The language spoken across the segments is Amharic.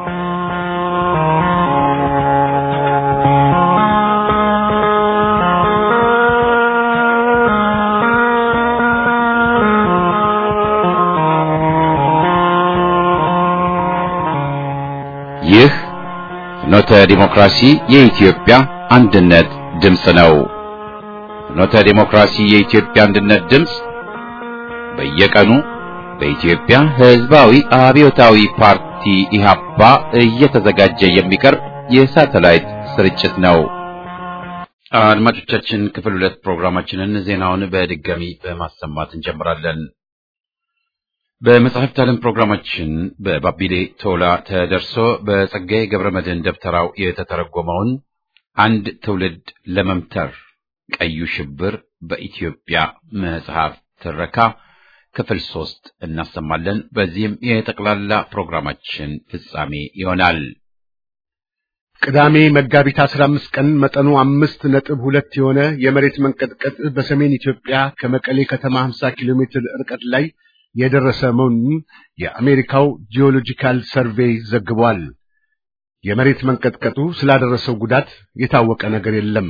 ይህ ፍኖተ ዲሞክራሲ የኢትዮጵያ አንድነት ድምፅ ነው። ፍኖተ ዲሞክራሲ የኢትዮጵያ አንድነት ድምፅ በየቀኑ በኢትዮጵያ ሕዝባዊ አብዮታዊ ፓርቲ ኢህአፓ እየተዘጋጀ የሚቀርብ የሳተላይት ስርጭት ነው። አድማጮቻችን፣ ክፍል ሁለት ፕሮግራማችንን ዜናውን በድጋሚ በማሰማት እንጀምራለን። በመጽሐፍት ዓለም ፕሮግራማችን በባቢሌ ቶላ ተደርሶ በጸጋዬ ገብረ መድኅን ደብተራው የተተረጎመውን አንድ ትውልድ ለመምተር ቀዩ ሽብር በኢትዮጵያ መጽሐፍ ትረካ ክፍል ሶስት እናሰማለን። በዚህም የጠቅላላ ፕሮግራማችን ፍጻሜ ይሆናል። ቅዳሜ መጋቢት 15 ቀን መጠኑ አምስት ነጥብ ሁለት የሆነ የመሬት መንቀጥቀጥ በሰሜን ኢትዮጵያ ከመቀሌ ከተማ 50 ኪሎ ሜትር ርቀት ላይ የደረሰ መሆኑን የአሜሪካው ጂኦሎጂካል ሰርቬይ ዘግቧል። የመሬት መንቀጥቀጡ ስላደረሰው ጉዳት የታወቀ ነገር የለም።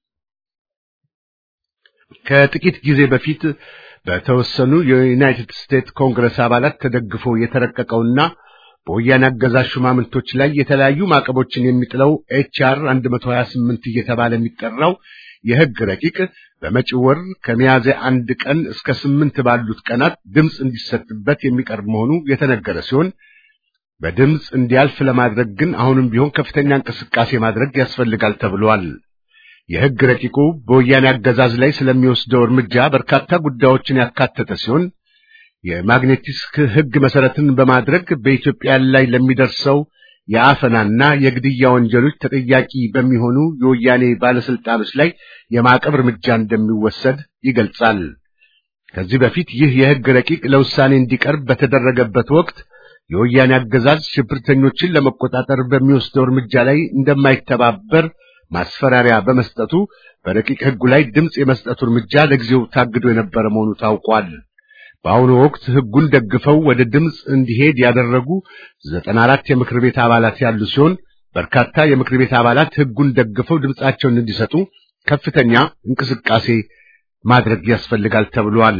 ከጥቂት ጊዜ በፊት በተወሰኑ የዩናይትድ ስቴትስ ኮንግረስ አባላት ተደግፎ የተረቀቀውና በወያኔ አገዛዝ ሹማምንቶች ላይ የተለያዩ ማዕቀቦችን የሚጥለው ኤችአር 128 እየተባለ የሚጠራው የሕግ ረቂቅ በመጪው ወር ከሚያዝያ አንድ ቀን እስከ ስምንት ባሉት ቀናት ድምፅ እንዲሰጥበት የሚቀርብ መሆኑ የተነገረ ሲሆን በድምፅ እንዲያልፍ ለማድረግ ግን አሁንም ቢሆን ከፍተኛ እንቅስቃሴ ማድረግ ያስፈልጋል ተብሏል። የሕግ ረቂቁ በወያኔ አገዛዝ ላይ ስለሚወስደው እርምጃ በርካታ ጉዳዮችን ያካተተ ሲሆን የማግኔቲስክ ሕግ መሰረትን በማድረግ በኢትዮጵያ ላይ ለሚደርሰው የአፈናና የግድያ ወንጀሎች ተጠያቂ በሚሆኑ የወያኔ ባለስልጣኖች ላይ የማዕቀብ እርምጃ እንደሚወሰድ ይገልጻል። ከዚህ በፊት ይህ የሕግ ረቂቅ ለውሳኔ እንዲቀርብ በተደረገበት ወቅት የወያኔ አገዛዝ ሽብርተኞችን ለመቆጣጠር በሚወስደው እርምጃ ላይ እንደማይተባበር ማስፈራሪያ በመስጠቱ በረቂቅ ሕጉ ላይ ድምፅ የመስጠቱ እርምጃ ለጊዜው ታግዶ የነበረ መሆኑ ታውቋል። በአሁኑ ወቅት ሕጉን ደግፈው ወደ ድምፅ እንዲሄድ ያደረጉ ዘጠና አራት የምክር ቤት አባላት ያሉ ሲሆን በርካታ የምክር ቤት አባላት ሕጉን ደግፈው ድምፃቸውን እንዲሰጡ ከፍተኛ እንቅስቃሴ ማድረግ ያስፈልጋል ተብሏል።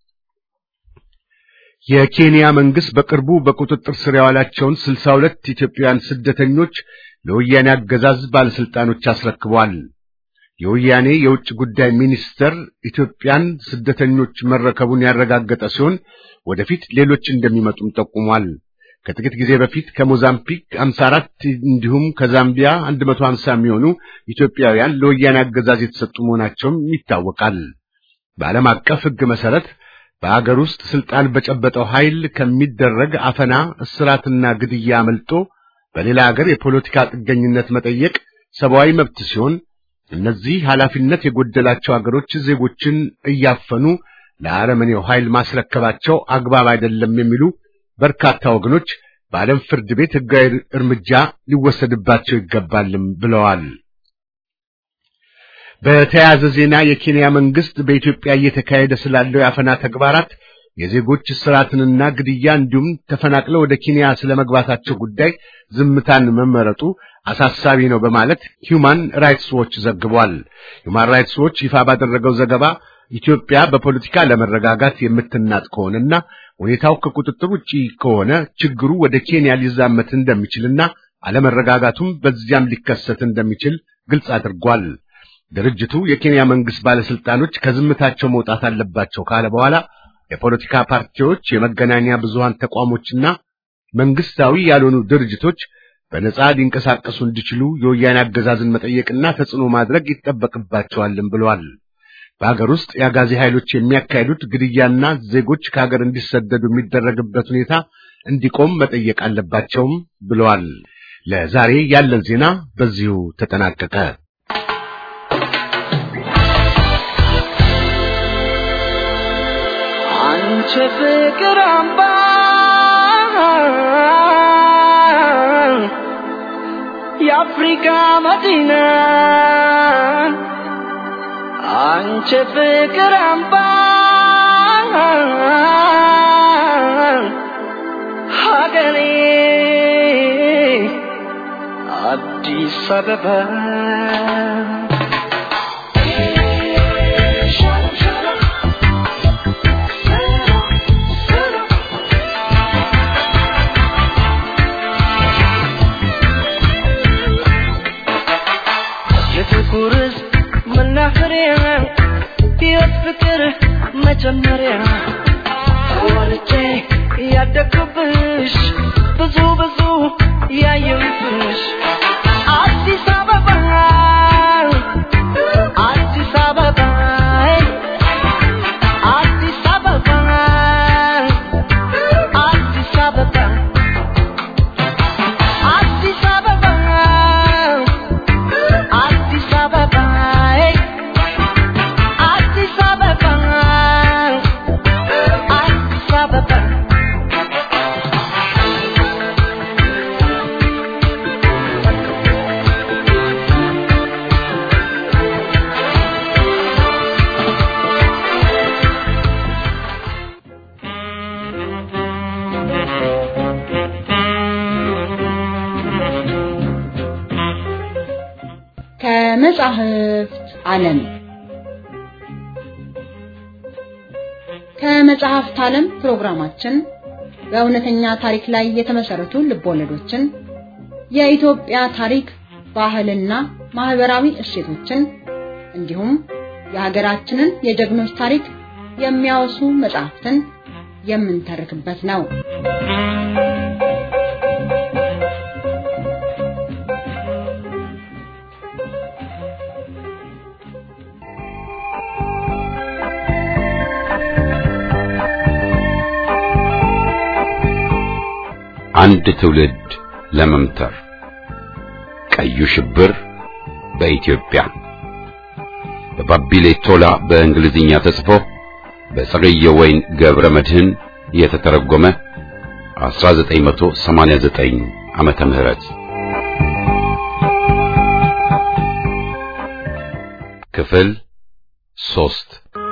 የኬንያ መንግስት በቅርቡ በቁጥጥር ስር ያዋላቸውን ስልሳ ሁለት ኢትዮጵያውያን ስደተኞች ለወያኔ አገዛዝ ባለስልጣኖች አስረክቧል። የወያኔ የውጭ ጉዳይ ሚኒስተር ኢትዮጵያን ስደተኞች መረከቡን ያረጋገጠ ሲሆን ወደፊት ሌሎች እንደሚመጡም ጠቁሟል። ከጥቂት ጊዜ በፊት ከሞዛምቢክ 54 እንዲሁም ከዛምቢያ 150 የሚሆኑ ኢትዮጵያውያን ለወያኔ አገዛዝ የተሰጡ መሆናቸውም ይታወቃል። በዓለም አቀፍ ሕግ መሰረት በአገር ውስጥ ስልጣን በጨበጠው ኃይል ከሚደረግ አፈና፣ እስራትና ግድያ አመልጦ በሌላ ሀገር የፖለቲካ ጥገኝነት መጠየቅ ሰብአዊ መብት ሲሆን እነዚህ ኃላፊነት የጎደላቸው አገሮች ዜጎችን እያፈኑ ለአረመኔው ኃይል ማስረከባቸው አግባብ አይደለም የሚሉ በርካታ ወገኖች በዓለም ፍርድ ቤት ሕጋዊ እርምጃ ሊወሰድባቸው ይገባልም ብለዋል። በተያያዘ ዜና የኬንያ መንግስት በኢትዮጵያ እየተካሄደ ስላለው የአፈና ተግባራት የዜጎች እስራትንና ግድያ እንዲሁም ተፈናቅለው ወደ ኬንያ ስለመግባታቸው ጉዳይ ዝምታን መመረጡ አሳሳቢ ነው በማለት ሂውማን ራይትስ ዎች ዘግቧል። ሂውማን ራይትስ ዎች ይፋ ባደረገው ዘገባ ኢትዮጵያ በፖለቲካ ለመረጋጋት የምትናጥ ከሆነና ሁኔታው ከቁጥጥር ውጪ ከሆነ ችግሩ ወደ ኬንያ ሊዛመት እንደሚችልና አለመረጋጋቱም በዚያም ሊከሰት እንደሚችል ግልጽ አድርጓል። ድርጅቱ የኬንያ መንግስት ባለስልጣኖች ከዝምታቸው መውጣት አለባቸው ካለ በኋላ የፖለቲካ ፓርቲዎች፣ የመገናኛ ብዙሃን ተቋሞችና መንግስታዊ ያልሆኑ ድርጅቶች በነጻ ሊንቀሳቀሱ እንዲችሉ የወያኔ አገዛዝን መጠየቅና ተጽዕኖ ማድረግ ይጠበቅባቸዋልም ብለዋል። በሀገር ውስጥ የአጋዚ ኃይሎች የሚያካሂዱት ግድያና ዜጎች ከሀገር እንዲሰደዱ የሚደረግበት ሁኔታ እንዲቆም መጠየቅ አለባቸውም ብለዋል። ለዛሬ ያለን ዜና በዚሁ ተጠናቀቀ። አንቺ ፍቅር አምባ የአፍሪካ መዲና አንቺ ፍቅር አምባ ሀገሬ አዲስ አበባ የጥቁር ሕዝብ መናኸሪያ ሕይወት ፍቅር መጀመሪያ ወልጄ ያደግኩብሽ ብዙ ብዙ ያየሁብሽ አዲስ አበባ አዲስ አበባ አዲስ አበባ አዲስ አበባ አዲስ አበባ አዲስ አበባ አዲስ አበባ አዲስ አበባ ከመጻሕፍት ዓለም ከመጽሐፍት ዓለም ፕሮግራማችን በእውነተኛ ታሪክ ላይ የተመሰረቱ ልቦለዶችን፣ የኢትዮጵያ ታሪክ፣ ባህልና ማህበራዊ እሴቶችን እንዲሁም የሀገራችንን የጀግኖች ታሪክ የሚያወሱ መጽሐፍትን የምንተርክበት ነው። አንድ ትውልድ ለመምተር ቀዩ ሽብር በኢትዮጵያ በባቢሌ ቶላ በእንግሊዝኛ ተጽፎ በጸገየ ወይን ገብረ መድህን የተተረጎመ 1989 ዓመተ ምህረት ክፍል ሶስት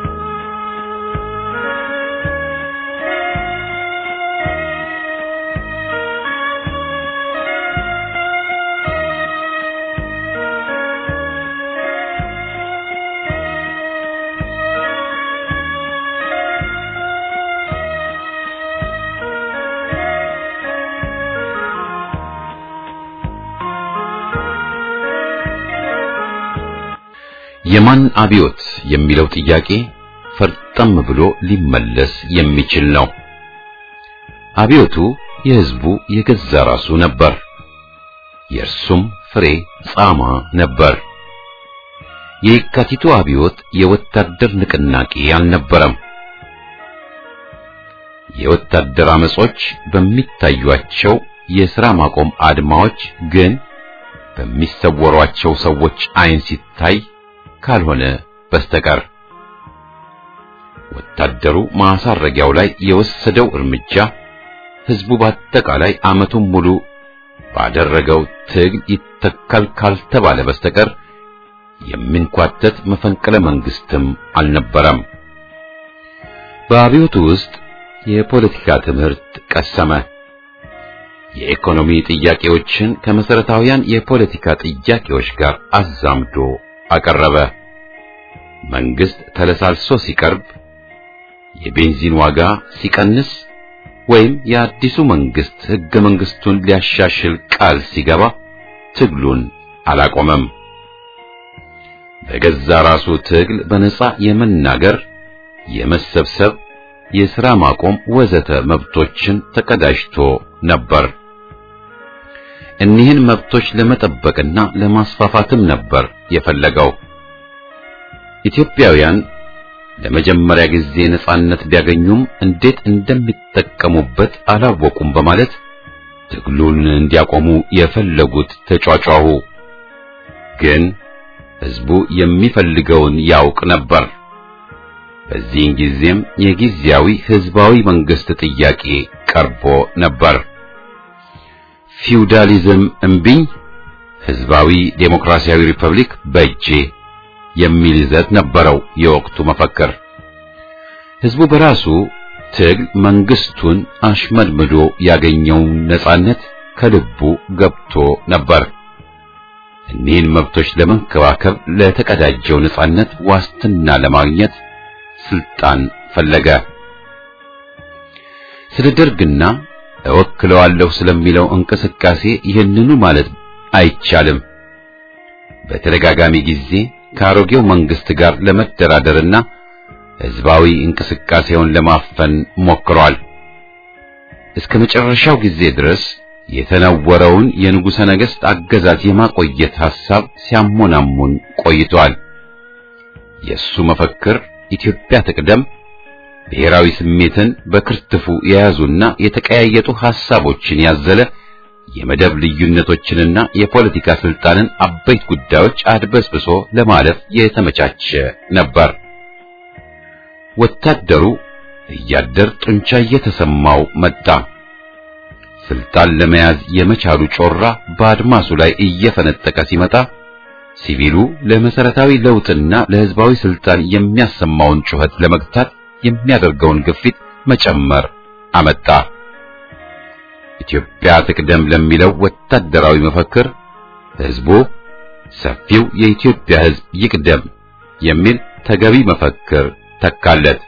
የማን አብዮት የሚለው ጥያቄ ፈርጠም ብሎ ሊመለስ የሚችል ነው። አብዮቱ የሕዝቡ የገዛ ራሱ ነበር። የእርሱም ፍሬ ጻማ ነበር። የየካቲቱ አብዮት የወታደር ንቅናቄ አልነበረም። የወታደር አመጾች በሚታዩአቸው የሥራ ማቆም አድማዎች ግን በሚሰወሯቸው ሰዎች ዓይን ሲታይ ካልሆነ በስተቀር ወታደሩ ማሳረጊያው ላይ የወሰደው እርምጃ ሕዝቡ በአጠቃላይ ዓመቱን ሙሉ ባደረገው ትግል ይተካል ካልተባለ በስተቀር የሚንኳተት መፈንቅለ መንግስትም አልነበረም። በአብዮቱ ውስጥ የፖለቲካ ትምህርት ቀሰመ። የኢኮኖሚ ጥያቄዎችን ከመሰረታዊያን የፖለቲካ ጥያቄዎች ጋር አዛምዶ አቀረበ። መንግስት ተለሳልሶ ሲቀርብ፣ የቤንዚን ዋጋ ሲቀንስ ወይም የአዲሱ መንግስት ሕገ መንግስቱን ሊያሻሽል ቃል ሲገባ ትግሉን አላቆመም። በገዛ ራሱ ትግል በነጻ የመናገር፣ የመሰብሰብ፣ የሥራ ማቆም ወዘተ መብቶችን ተቀዳጅቶ ነበር። እኒህን መብቶች ለመጠበቅና ለማስፋፋትም ነበር የፈለገው። ኢትዮጵያውያን ለመጀመሪያ ጊዜ ነጻነት ቢያገኙም እንዴት እንደሚጠቀሙበት አላወቁም በማለት ትግሉን እንዲያቆሙ የፈለጉት ተጫጫሁ። ግን ሕዝቡ የሚፈልገውን ያውቅ ነበር። በዚህን ጊዜም የጊዜያዊ ሕዝባዊ መንግስት ጥያቄ ቀርቦ ነበር። ፊውዳሊዝም እምቢኝ፣ ሕዝባዊ ዴሞክራሲያዊ ሪፐብሊክ በእጄ የሚል ይዘት ነበረው የወቅቱ መፈክር። ሕዝቡ በራሱ ትግል መንግስቱን አሽመድምዶ ያገኘውን ነጻነት ከልቡ ገብቶ ነበር። እኒህን መብቶች ለመንከባከብ ለተቀዳጀው ነጻነት ዋስትና ለማግኘት ስልጣን ፈለገ። ስለ ደርግና እወክለዋለሁ ስለሚለው እንቅስቃሴ ይህንኑ ማለት አይቻልም። በተደጋጋሚ ጊዜ ከአሮጌው መንግስት ጋር ለመደራደርና ህዝባዊ እንቅስቃሴውን ለማፈን ሞክሯል። እስከ መጨረሻው ጊዜ ድረስ የተነወረውን የንጉሠ ነገሥት አገዛዝ የማቆየት ሐሳብ ሲያሞናሙን ቆይቷል። የእሱ መፈክር ኢትዮጵያ ትቅደም ብሔራዊ ስሜትን በክርትፉ የያዙና የተቀያየጡ ሐሳቦችን ያዘለ የመደብ ልዩነቶችንና የፖለቲካ ስልጣንን አበይት ጉዳዮች አድበስብሶ ለማለፍ የተመቻቸ ነበር። ወታደሩ እያደር ጡንቻ እየተሰማው መጣ። ስልጣን ለመያዝ የመቻሉ ጮራ በአድማሱ ላይ እየፈነጠቀ ሲመጣ ሲቪሉ ለመሰረታዊ ለውጥና ለህዝባዊ ስልጣን የሚያሰማውን ጩኸት ለመግታት የሚያደርገውን ግፊት መጨመር አመጣ። ኢትዮጵያ ትቅደም ለሚለው ወታደራዊ መፈክር ህዝቡ ሰፊው የኢትዮጵያ ህዝብ ይቅደም የሚል ተገቢ መፈክር ተካለት።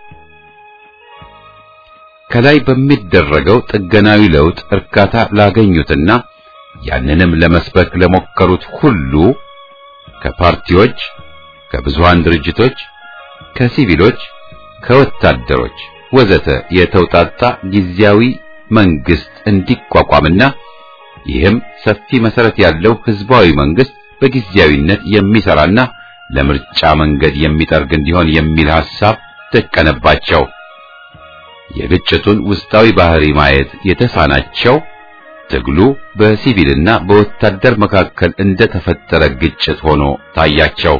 ከላይ በሚደረገው ጥገናዊ ለውጥ እርካታ ላገኙትና ያንንም ለመስበክ ለሞከሩት ሁሉ ከፓርቲዎች፣ ከብዙሃን ድርጅቶች፣ ከሲቪሎች፣ ከወታደሮች ወዘተ የተውጣጣ ጊዜያዊ መንግስት እንዲቋቋምና ይህም ሰፊ መሰረት ያለው ህዝባዊ መንግስት በጊዜያዊነት የሚሰራና ለምርጫ መንገድ የሚጠርግ እንዲሆን የሚል ሐሳብ ተቀነባቸው። የግጭቱን ውስጣዊ ባህሪ ማየት የተሳናቸው ትግሉ በሲቪልና በወታደር መካከል እንደተፈጠረ ግጭት ሆኖ ታያቸው።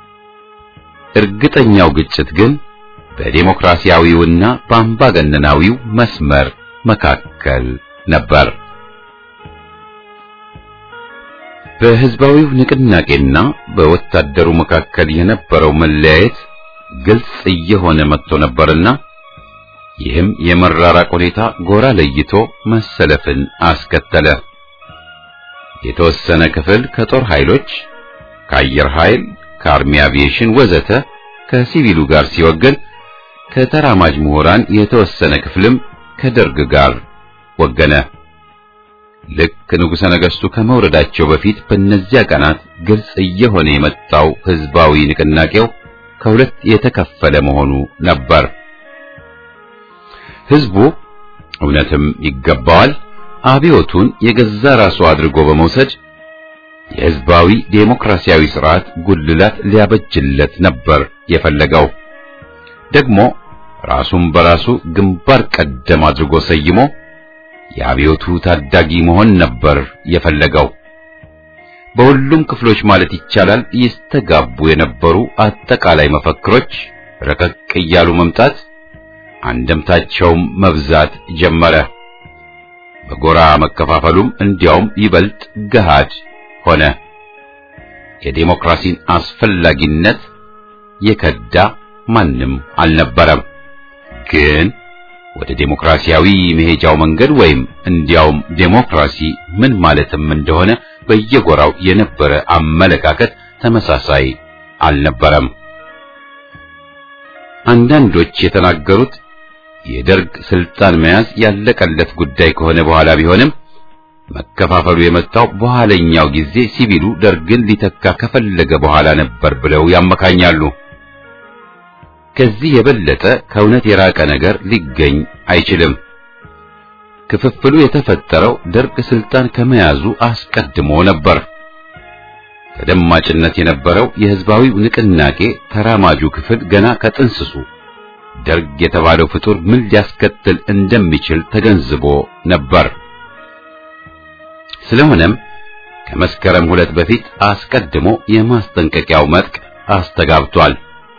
እርግጠኛው ግጭት ግን በዴሞክራሲያዊውና በአምባገነናዊው መስመር መካከል ነበር። በህዝባዊው ንቅናቄና በወታደሩ መካከል የነበረው መለያየት ግልጽ እየሆነ መጥቶ ነበርና ይህም የመራራቅ ሁኔታ ጎራ ለይቶ መሰለፍን አስከተለ። የተወሰነ ክፍል ከጦር ኃይሎች፣ ከአየር ኃይል፣ ከአርሚ አቪዬሽን ወዘተ ከሲቪሉ ጋር ሲወገን ከተራማጅ ምሁራን የተወሰነ ክፍልም ከደርግ ጋር ወገነ። ልክ ንጉሠ ነገሥቱ ከመውረዳቸው በፊት በእነዚያ ቀናት ግልጽ እየሆነ የመጣው ህዝባዊ ንቅናቄው ከሁለት የተከፈለ መሆኑ ነበር። ህዝቡ እውነትም ይገባዋል አብዮቱን የገዛ ራሱ አድርጎ በመውሰድ የህዝባዊ ዴሞክራሲያዊ ስርዓት ጉልላት ሊያበጅለት ነበር የፈለገው። ደግሞ ራሱን በራሱ ግንባር ቀደም አድርጎ ሰይሞ የአብዮቱ ታዳጊ መሆን ነበር የፈለገው። በሁሉም ክፍሎች ማለት ይቻላል ይስተጋቡ የነበሩ አጠቃላይ መፈክሮች ረቀቅ እያሉ መምጣት አንደምታቸውም መብዛት ጀመረ። በጎራ መከፋፈሉም እንዲያውም ይበልጥ ገሃድ ሆነ። የዴሞክራሲን አስፈላጊነት የከዳ ማንም አልነበረም። ግን ወደ ዴሞክራሲያዊ መሄጃው መንገድ ወይም እንዲያውም ዴሞክራሲ ምን ማለትም እንደሆነ በየጎራው የነበረ አመለካከት ተመሳሳይ አልነበረም። አንዳንዶች የተናገሩት የደርግ ስልጣን መያዝ ያለቀለት ጉዳይ ከሆነ በኋላ ቢሆንም መከፋፈሉ የመጣው በኋለኛው ጊዜ ሲቪሉ ደርግን ሊተካ ከፈለገ በኋላ ነበር ብለው ያመካኛሉ። ከዚህ የበለጠ ከእውነት የራቀ ነገር ሊገኝ አይችልም። ክፍፍሉ የተፈጠረው ደርግ ስልጣን ከመያዙ አስቀድሞ ነበር። ተደማጭነት የነበረው የህዝባዊው ንቅናቄ ተራማጁ ክፍል ገና ከጥንስሱ ደርግ የተባለው ፍጡር ምን ሊያስከትል እንደሚችል ተገንዝቦ ነበር። ስለሆነም ከመስከረም ሁለት በፊት አስቀድሞ የማስጠንቀቂያው መጥቅ አስተጋብቷል።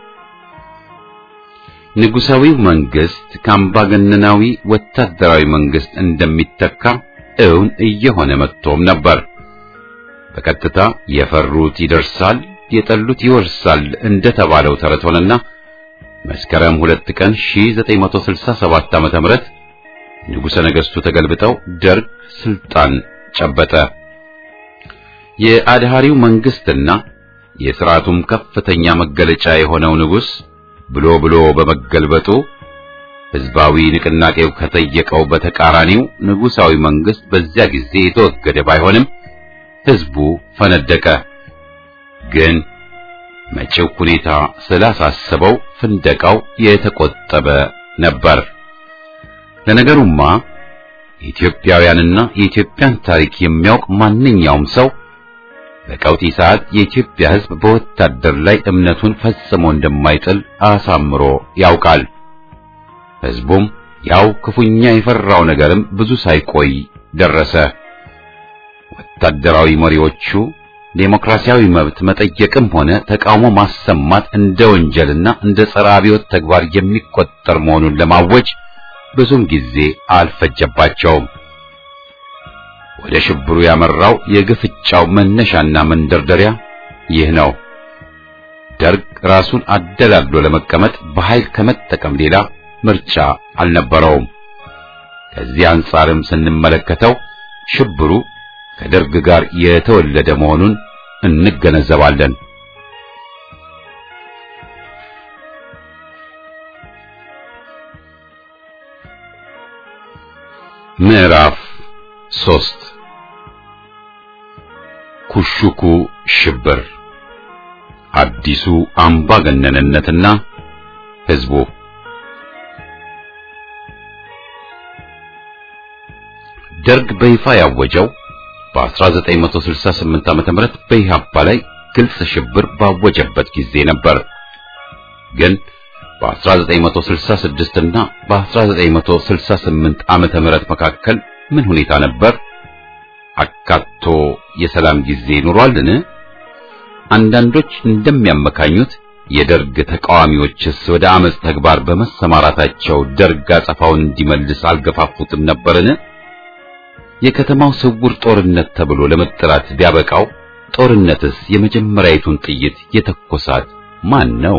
ንጉሳዊው መንግስት ከአምባገነናዊ ወታደራዊ መንግስት እንደሚተካ እውን እየሆነ መጥቶም ነበር። በቀጥታ የፈሩት ይደርሳል፣ የጠሉት ይወርሳል እንደተባለው ተረት ሆነና መስከረም ሁለት ቀን 1967 ዓመተ ምህረት ንጉሠ ነገሥቱ ተገልብጠው ደርግ ስልጣን ጨበጠ። የአድሃሪው መንግስትና የሥርዓቱም ከፍተኛ መገለጫ የሆነው ንጉሥ ብሎ ብሎ በመገልበጡ ሕዝባዊ ንቅናቄው ከጠየቀው በተቃራኒው ንጉሣዊ መንግስት በዚያ ጊዜ የተወገደ ባይሆንም ሕዝቡ ፈነደቀ። ግን መጪው ሁኔታ ስላሳሰበው ፍንደቃው የተቆጠበ ነበር። ለነገሩማ ኢትዮጵያውያንና የኢትዮጵያን ታሪክ የሚያውቅ ማንኛውም ሰው በቀውጢ ሰዓት የኢትዮጵያ ሕዝብ በወታደር ላይ እምነቱን ፈጽሞ እንደማይጥል አሳምሮ ያውቃል። ሕዝቡም ያው ክፉኛ የፈራው ነገርም ብዙ ሳይቆይ ደረሰ። ወታደራዊ መሪዎቹ ዴሞክራሲያዊ መብት መጠየቅም ሆነ ተቃውሞ ማሰማት እንደ ወንጀልና እንደ ጸረ አብዮት ተግባር የሚቆጠር መሆኑን ለማወጅ ብዙም ጊዜ አልፈጀባቸውም። ወደ ሽብሩ ያመራው የግፍጫው መነሻና መንደርደሪያ ይህ ነው። ደርግ ራሱን አደላድሎ ለመቀመጥ በኃይል ከመጠቀም ሌላ ምርጫ አልነበረውም። ከዚህ አንጻርም ስንመለከተው ሽብሩ ከደርግ ጋር የተወለደ መሆኑን እንገነዘባለን። ምዕራፍ ሶስት ኩሹኩ ሽብር፣ አዲሱ አምባገነንነትና ሕዝቡ ደርግ በይፋ ያወጀው በ1968 ዓመተ ምህረት በኢህአፓ ላይ ግልጽ ሽብር ባወጀበት ጊዜ ነበር። ግን በ1966 እና በ1968 ዓመተ ምህረት መካከል ምን ሁኔታ ነበር? አካቶ የሰላም ጊዜ ኑሯልን? አንዳንዶች እንደሚያመካኙት የደርግ ተቃዋሚዎችስ ወደ አመጽ ተግባር በመሰማራታቸው ደርግ አጸፋውን እንዲመልስ አልገፋፉትም ነበርን? የከተማው ስውር ጦርነት ተብሎ ለመጠራት ቢያበቃው ጦርነትስ የመጀመሪያይቱን ጥይት የተኮሳት ማን ነው?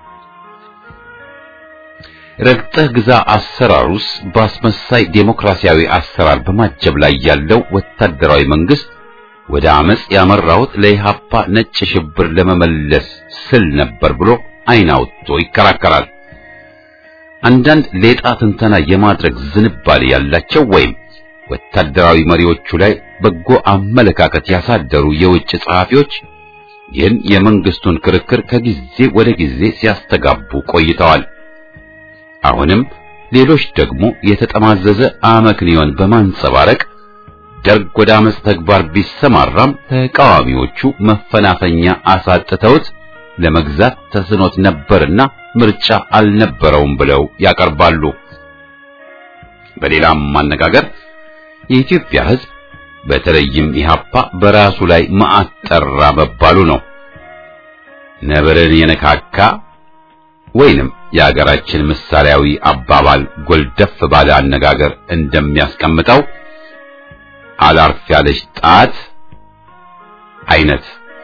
ረግጠህ ግዛ አሰራሩስ በአስመሳይ ዴሞክራሲያዊ አሰራር በማጀብ ላይ ያለው ወታደራዊ መንግስት ወደ አመጽ ያመራሁት ለኢህአፓ ነጭ ሽብር ለመመለስ ስል ነበር ብሎ አይን አውጥቶ ይከራከራል። አንዳንድ ሌጣ ትንተና የማድረግ ዝንባሌ ያላቸው ወይም ወታደራዊ መሪዎቹ ላይ በጎ አመለካከት ያሳደሩ የውጭ ጸሐፊዎች ይህን የመንግስቱን ክርክር ከጊዜ ወደ ጊዜ ሲያስተጋቡ ቆይተዋል። አሁንም ሌሎች ደግሞ የተጠማዘዘ አመክንዮን በማንጸባረቅ ደርግ ወደ አመጽ ተግባር ቢሰማራም ተቃዋሚዎቹ መፈናፈኛ አሳጥተውት ለመግዛት ተስኖት ነበርና ምርጫ አልነበረውም ብለው ያቀርባሉ። በሌላም ማነጋገር የኢትዮጵያ ሕዝብ በተለይም ኢህአፓ በራሱ ላይ መዓት ጠራ መባሉ ነው። ነብርን የነካካ ወይንም የአገራችን ምሳሌያዊ አባባል ጎልደፍ ባለ አነጋገር እንደሚያስቀምጠው አላርፍ ያለች ጣት አይነት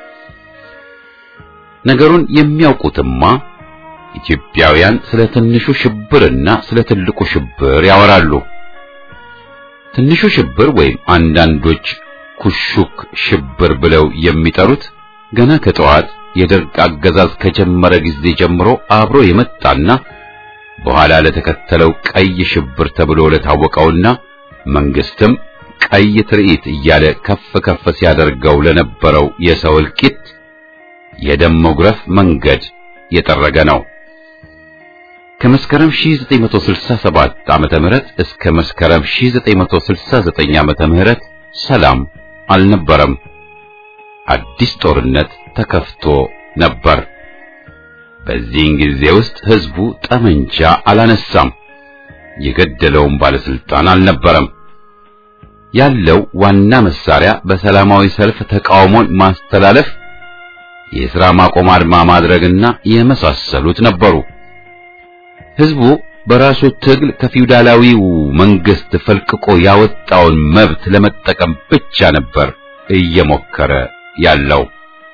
ነገሩን የሚያውቁትማ ኢትዮጵያውያን ስለ ትንሹ ሽብርና ስለ ትልቁ ሽብር ያወራሉ። ትንሹ ሽብር ወይም አንዳንዶች ኩሹክ ሽብር ብለው የሚጠሩት ገና ከጠዋት የደርግ አገዛዝ ከጀመረ ጊዜ ጀምሮ አብሮ የመጣና በኋላ ለተከተለው ቀይ ሽብር ተብሎ ለታወቀውና መንግስትም ቀይ ትርኢት እያለ ከፍ ከፍ ሲያደርገው ለነበረው የሰው እልቂት የደም መጉረፍ መንገድ የጠረገ ነው። ከመስከረም 1967 ዓመተ ምህረት እስከ መስከረም 1969 ዓመተ ምህረት ሰላም አልነበረም። አዲስ ጦርነት ተከፍቶ ነበር። በዚህን ጊዜ ውስጥ ህዝቡ ጠመንጃ አላነሳም። የገደለውም ባለስልጣን አልነበረም። ያለው ዋና መሳሪያ በሰላማዊ ሰልፍ ተቃውሞን ማስተላለፍ፣ የሥራ ማቆም አድማ ማድረግና የመሳሰሉት ነበሩ። ህዝቡ በራሱ ትግል ከፊውዳላዊው መንግስት ፈልቅቆ ያወጣውን መብት ለመጠቀም ብቻ ነበር እየሞከረ ያለው።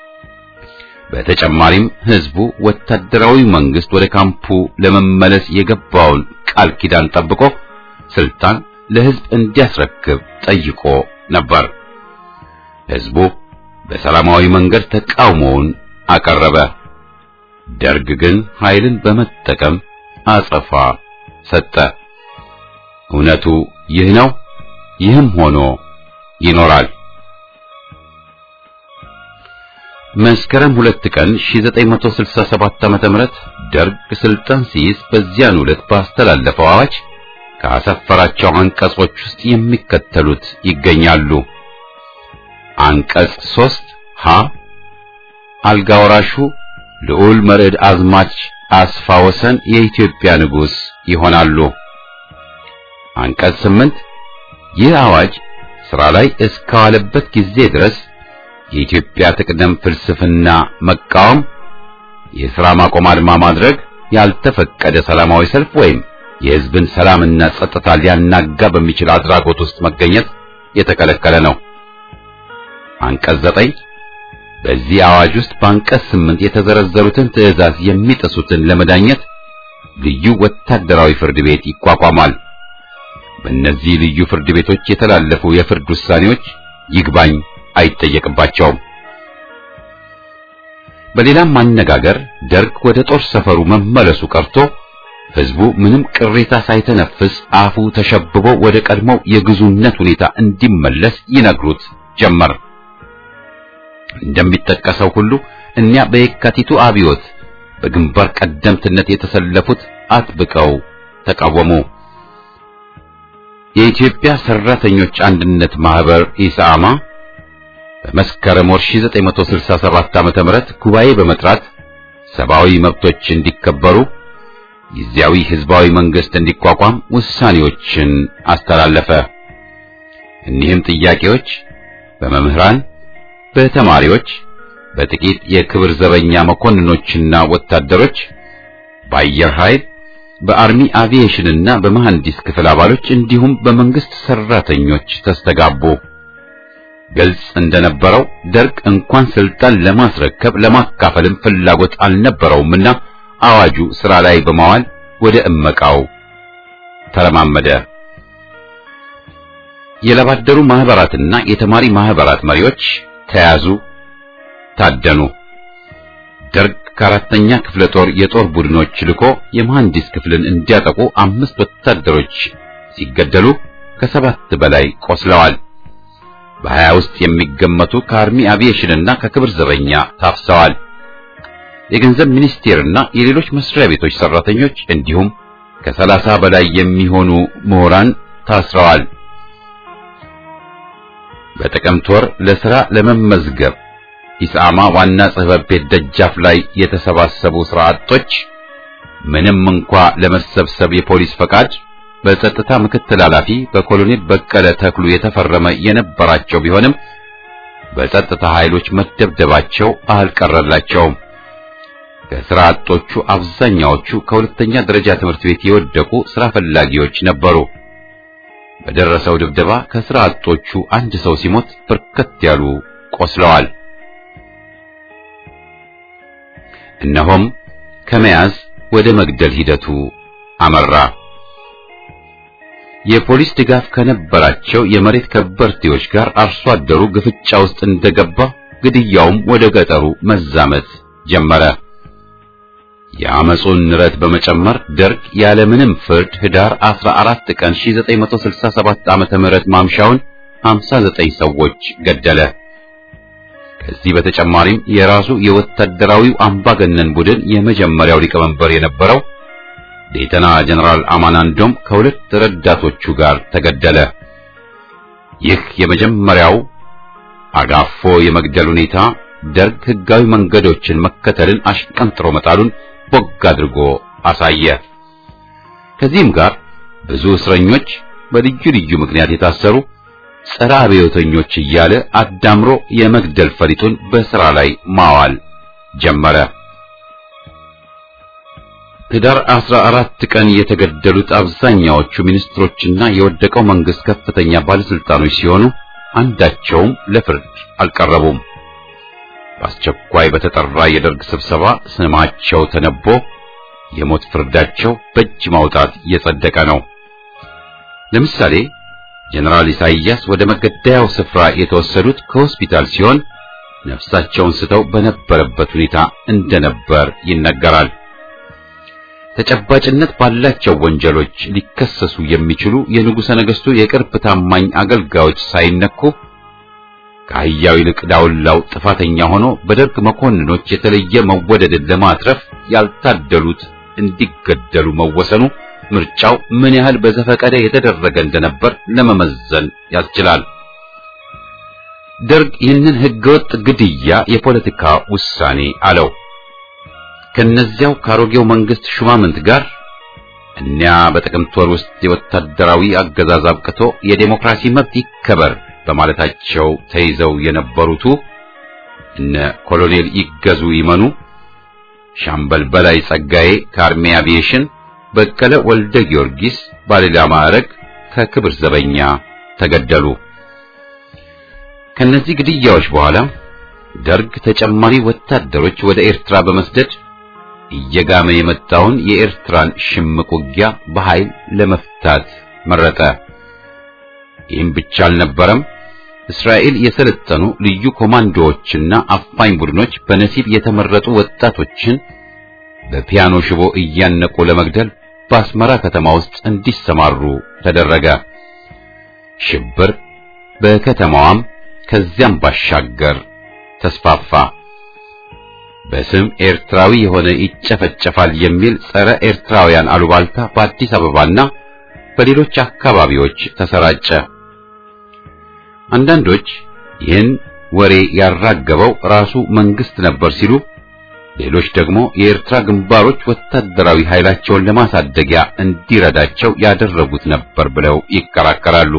በተጨማሪም ህዝቡ ወታደራዊ መንግስት ወደ ካምፑ ለመመለስ የገባውን ቃል ኪዳን ጠብቆ ስልጣን ለህዝብ እንዲያስረክብ ጠይቆ ነበር። ህዝቡ በሰላማዊ መንገድ ተቃውሞውን አቀረበ። ደርግ ግን ኃይልን በመጠቀም አጸፋ ሰጠ። እውነቱ ይህ ነው። ይህም ሆኖ ይኖራል። መስከረም ሁለት ቀን 1967 ዓ.ም ደርግ ስልጣን ሲይዝ በዚያን ዕለት ባስተላለፈው አዋጅ ካሰፈራቸው አንቀጾች ውስጥ የሚከተሉት ይገኛሉ። አንቀጽ 3 ሀ አልጋ ወራሹ ልዑል መርዕድ አዝማች አስፋ ወሰን የኢትዮጵያ ንጉሥ ይሆናሉ። አንቀጽ 8 ይህ አዋጅ ሥራ ላይ እስከዋለበት ጊዜ ድረስ የኢትዮጵያ ትቅደም ፍልስፍና መቃወም፣ የሥራ ማቆም አድማ ማድረግ፣ ያልተፈቀደ ሰላማዊ ሰልፍ ወይም የሕዝብን ሰላምና ጸጥታ ሊያናጋ በሚችል አድራጎት ውስጥ መገኘት የተከለከለ ነው። አንቀጽ 9 በዚህ አዋጅ ውስጥ በአንቀጽ 8 የተዘረዘሩትን ትዕዛዝ የሚጥሱትን ለመዳኘት ልዩ ወታደራዊ ፍርድ ቤት ይቋቋማል። በእነዚህ ልዩ ፍርድ ቤቶች የተላለፉ የፍርድ ውሳኔዎች ይግባኝ አይጠየቅባቸውም። በሌላም አነጋገር ደርግ ወደ ጦር ሰፈሩ መመለሱ ቀርቶ ሕዝቡ ምንም ቅሬታ ሳይተነፍስ አፉ ተሸብቦ ወደ ቀድሞው የግዙነት ሁኔታ እንዲመለስ ይነግሩት ጀመር። እንደሚጠቀሰው ሁሉ እኒያ በየካቲቱ አብዮት በግንባር ቀደምትነት የተሰለፉት አጥብቀው ተቃወሙ። የኢትዮጵያ ሰራተኞች አንድነት ማህበር ኢሳማ በመስከረም ወር 1967 ዓ.ም ጉባኤ በመጥራት ሰብአዊ መብቶች እንዲከበሩ ጊዜያዊ ህዝባዊ መንግስት እንዲቋቋም ውሳኔዎችን አስተላለፈ። እኒህም ጥያቄዎች በመምህራን፣ በተማሪዎች፣ በጥቂት የክብር ዘበኛ መኮንኖችና ወታደሮች፣ በአየር ኃይል፣ በአርሚ አቪዬሽንና በመሐንዲስ ክፍል አባሎች እንዲሁም በመንግስት ሰራተኞች ተስተጋቡ። ግልጽ እንደነበረው ደርግ እንኳን ስልጣን ለማስረከብ ለማካፈልም ፍላጎት አልነበረውምና አዋጁ ስራ ላይ በማዋል ወደ እመቃው ተረማመደ። የለባደሩ ማህበራትና የተማሪ ማህበራት መሪዎች ተያዙ፣ ታደኑ። ደርግ ከአራተኛ ክፍለ ጦር የጦር ቡድኖች ልኮ የመሐንዲስ ክፍልን እንዲያጠቁ አምስት ወታደሮች ሲገደሉ ከሰባት በላይ ቆስለዋል። በሀያ ውስጥ የሚገመቱ ከአርሚ አቪዬሽንና ከክብር ዘበኛ ታፍሰዋል። የገንዘብ ሚኒስቴርና የሌሎች መስሪያ ቤቶች ሰራተኞች እንዲሁም ከሰላሳ በላይ የሚሆኑ ምሁራን ታስረዋል። በጥቅምት ወር ለሥራ ለመመዝገብ ኢሳማ ዋና ጽሕፈት ቤት ደጃፍ ላይ የተሰባሰቡ ሥራ አጦች ምንም እንኳ ለመሰብሰብ የፖሊስ ፈቃድ በጸጥታ ምክትል ኃላፊ በኮሎኔል በቀለ ተክሉ የተፈረመ የነበራቸው ቢሆንም በጸጥታ ኃይሎች መደብደባቸው አልቀረላቸውም። ከሥራ አጦቹ አብዛኛዎቹ ከሁለተኛ ደረጃ ትምህርት ቤት የወደቁ ሥራ ፈላጊዎች ነበሩ። በደረሰው ድብደባ ከሥራ አጦቹ አንድ ሰው ሲሞት በርከት ያሉ ቆስለዋል። እነሆም ከመያዝ ወደ መግደል ሂደቱ አመራ። የፖሊስ ድጋፍ ከነበራቸው የመሬት ከበርቴዎች ጋር አርሶ አደሩ ግፍጫ ውስጥ እንደገባ ግድያውም ወደ ገጠሩ መዛመት ጀመረ። የአመጹን ንረት በመጨመር ደርግ ያለምንም ፍርድ ህዳር 14 ቀን 1967 ዓመተ ምህረት ማምሻውን 59 ሰዎች ገደለ። ከዚህ በተጨማሪም የራሱ የወታደራዊው አምባገነን ቡድን የመጀመሪያው ሊቀመንበር የነበረው ሌተና ጀነራል አማናንዶም ከሁለት ረዳቶቹ ጋር ተገደለ። ይህ የመጀመሪያው አጋፎ የመግደል ሁኔታ ደርግ ህጋዊ መንገዶችን መከተልን አሽቀንጥሮ መጣሉን ቦግ አድርጎ አሳየ። ከዚህም ጋር ብዙ እስረኞች በልዩ ልዩ ምክንያት የታሰሩ ጸረ አብዮተኞች እያለ አዳምሮ የመግደል ፈሊጡን በሥራ ላይ ማዋል ጀመረ። ህዳር 14 ቀን የተገደሉት አብዛኛዎቹ ሚኒስትሮችና የወደቀው መንግስት ከፍተኛ ባለስልጣኖች ሲሆኑ አንዳቸውም ለፍርድ አልቀረቡም። በአስቸኳይ በተጠራ የደርግ ስብሰባ ስማቸው ተነቦ የሞት ፍርዳቸው በእጅ ማውጣት እየጸደቀ ነው። ለምሳሌ ጀነራል ኢሳይያስ ወደ መገደያው ስፍራ የተወሰዱት ከሆስፒታል ሲሆን ነፍሳቸውን ስተው በነበረበት ሁኔታ እንደነበር ይነገራል። ተጨባጭነት ባላቸው ወንጀሎች ሊከሰሱ የሚችሉ የንጉሠ ነገሥቱ የቅርብ ታማኝ አገልጋዮች ሳይነኩ ከአህያው ይልቅ ዳውላው ጥፋተኛ ሆኖ በደርግ መኮንኖች የተለየ መወደድን ለማትረፍ ያልታደሉት እንዲገደሉ መወሰኑ ምርጫው ምን ያህል በዘፈቀደ የተደረገ እንደነበር ለመመዘን ያስችላል። ደርግ ይህንን ህገወጥ ግድያ የፖለቲካ ውሳኔ አለው። ከነዚያው ከአሮጌው መንግስት ሹማምንት ጋር እኒያ በጥቅምት ወር ውስጥ የወታደራዊ አገዛዝ አብቅቶ የዴሞክራሲ መብት ይከበር በማለታቸው ተይዘው የነበሩቱ እነ ኮሎኔል ይገዙ ይመኑ፣ ሻምበል በላይ ጸጋዬ ከአርሜ አቪዬሽን፣ በቀለ ወልደ ጊዮርጊስ ባለሌላ ማዕረግ ከክብር ዘበኛ ተገደሉ። ከነዚህ ግድያዎች በኋላ ደርግ ተጨማሪ ወታደሮች ወደ ኤርትራ በመስደድ እየጋመ የመጣውን የኤርትራን ሽምቅ ውጊያ በኃይል ለመፍታት መረጠ። ይህም ብቻ አልነበረም። እስራኤል የሰለጠኑ ልዩ ኮማንዶዎችና አፋኝ ቡድኖች በነሲብ የተመረጡ ወጣቶችን በፒያኖ ሽቦ እያነቁ ለመግደል በአስመራ ከተማ ውስጥ እንዲሰማሩ ተደረገ። ሽብር በከተማዋም ከዚያም ባሻገር ተስፋፋ። በስም ኤርትራዊ የሆነ ይጨፈጨፋል የሚል ጸረ ኤርትራውያን አሉባልታ በአዲስ አበባና በሌሎች አካባቢዎች ተሰራጨ። አንዳንዶች ይህን ወሬ ያራገበው ራሱ መንግስት ነበር ሲሉ፣ ሌሎች ደግሞ የኤርትራ ግንባሮች ወታደራዊ ኃይላቸውን ለማሳደጊያ እንዲረዳቸው ያደረጉት ነበር ብለው ይከራከራሉ።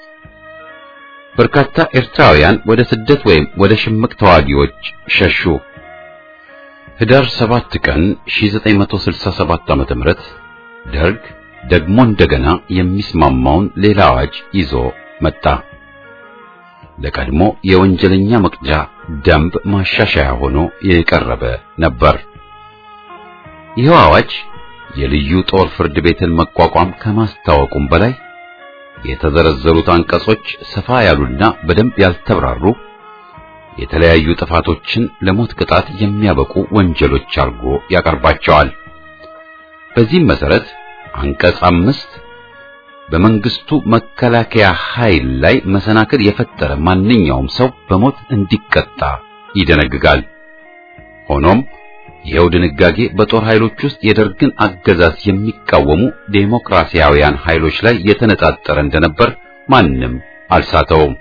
በርካታ ኤርትራውያን ወደ ስደት ወይም ወደ ሽምቅ ተዋጊዎች ሸሹ። ህዳር 7 ቀን 1967 ዓ.ም ደርግ ደግሞ እንደገና የሚስማማውን ሌላ አዋጅ ይዞ መጣ። ለቀድሞ የወንጀለኛ መቅጫ ደንብ ማሻሻያ ሆኖ የቀረበ ነበር። ይኸው አዋጅ የልዩ ጦር ፍርድ ቤትን መቋቋም ከማስታወቁም በላይ የተዘረዘሩት አንቀጾች ሰፋ ያሉና በደንብ ያልተብራሩ የተለያዩ ጥፋቶችን ለሞት ቅጣት የሚያበቁ ወንጀሎች አድርጎ ያቀርባቸዋል። በዚህም መሰረት አንቀጽ አምስት በመንግስቱ መከላከያ ኃይል ላይ መሰናክል የፈጠረ ማንኛውም ሰው በሞት እንዲቀጣ ይደነግጋል። ሆኖም ይኸው ድንጋጌ በጦር ኃይሎች ውስጥ የደርግን አገዛዝ የሚቃወሙ ዴሞክራሲያውያን ኃይሎች ላይ የተነጣጠረ እንደነበር ማንም አልሳተውም።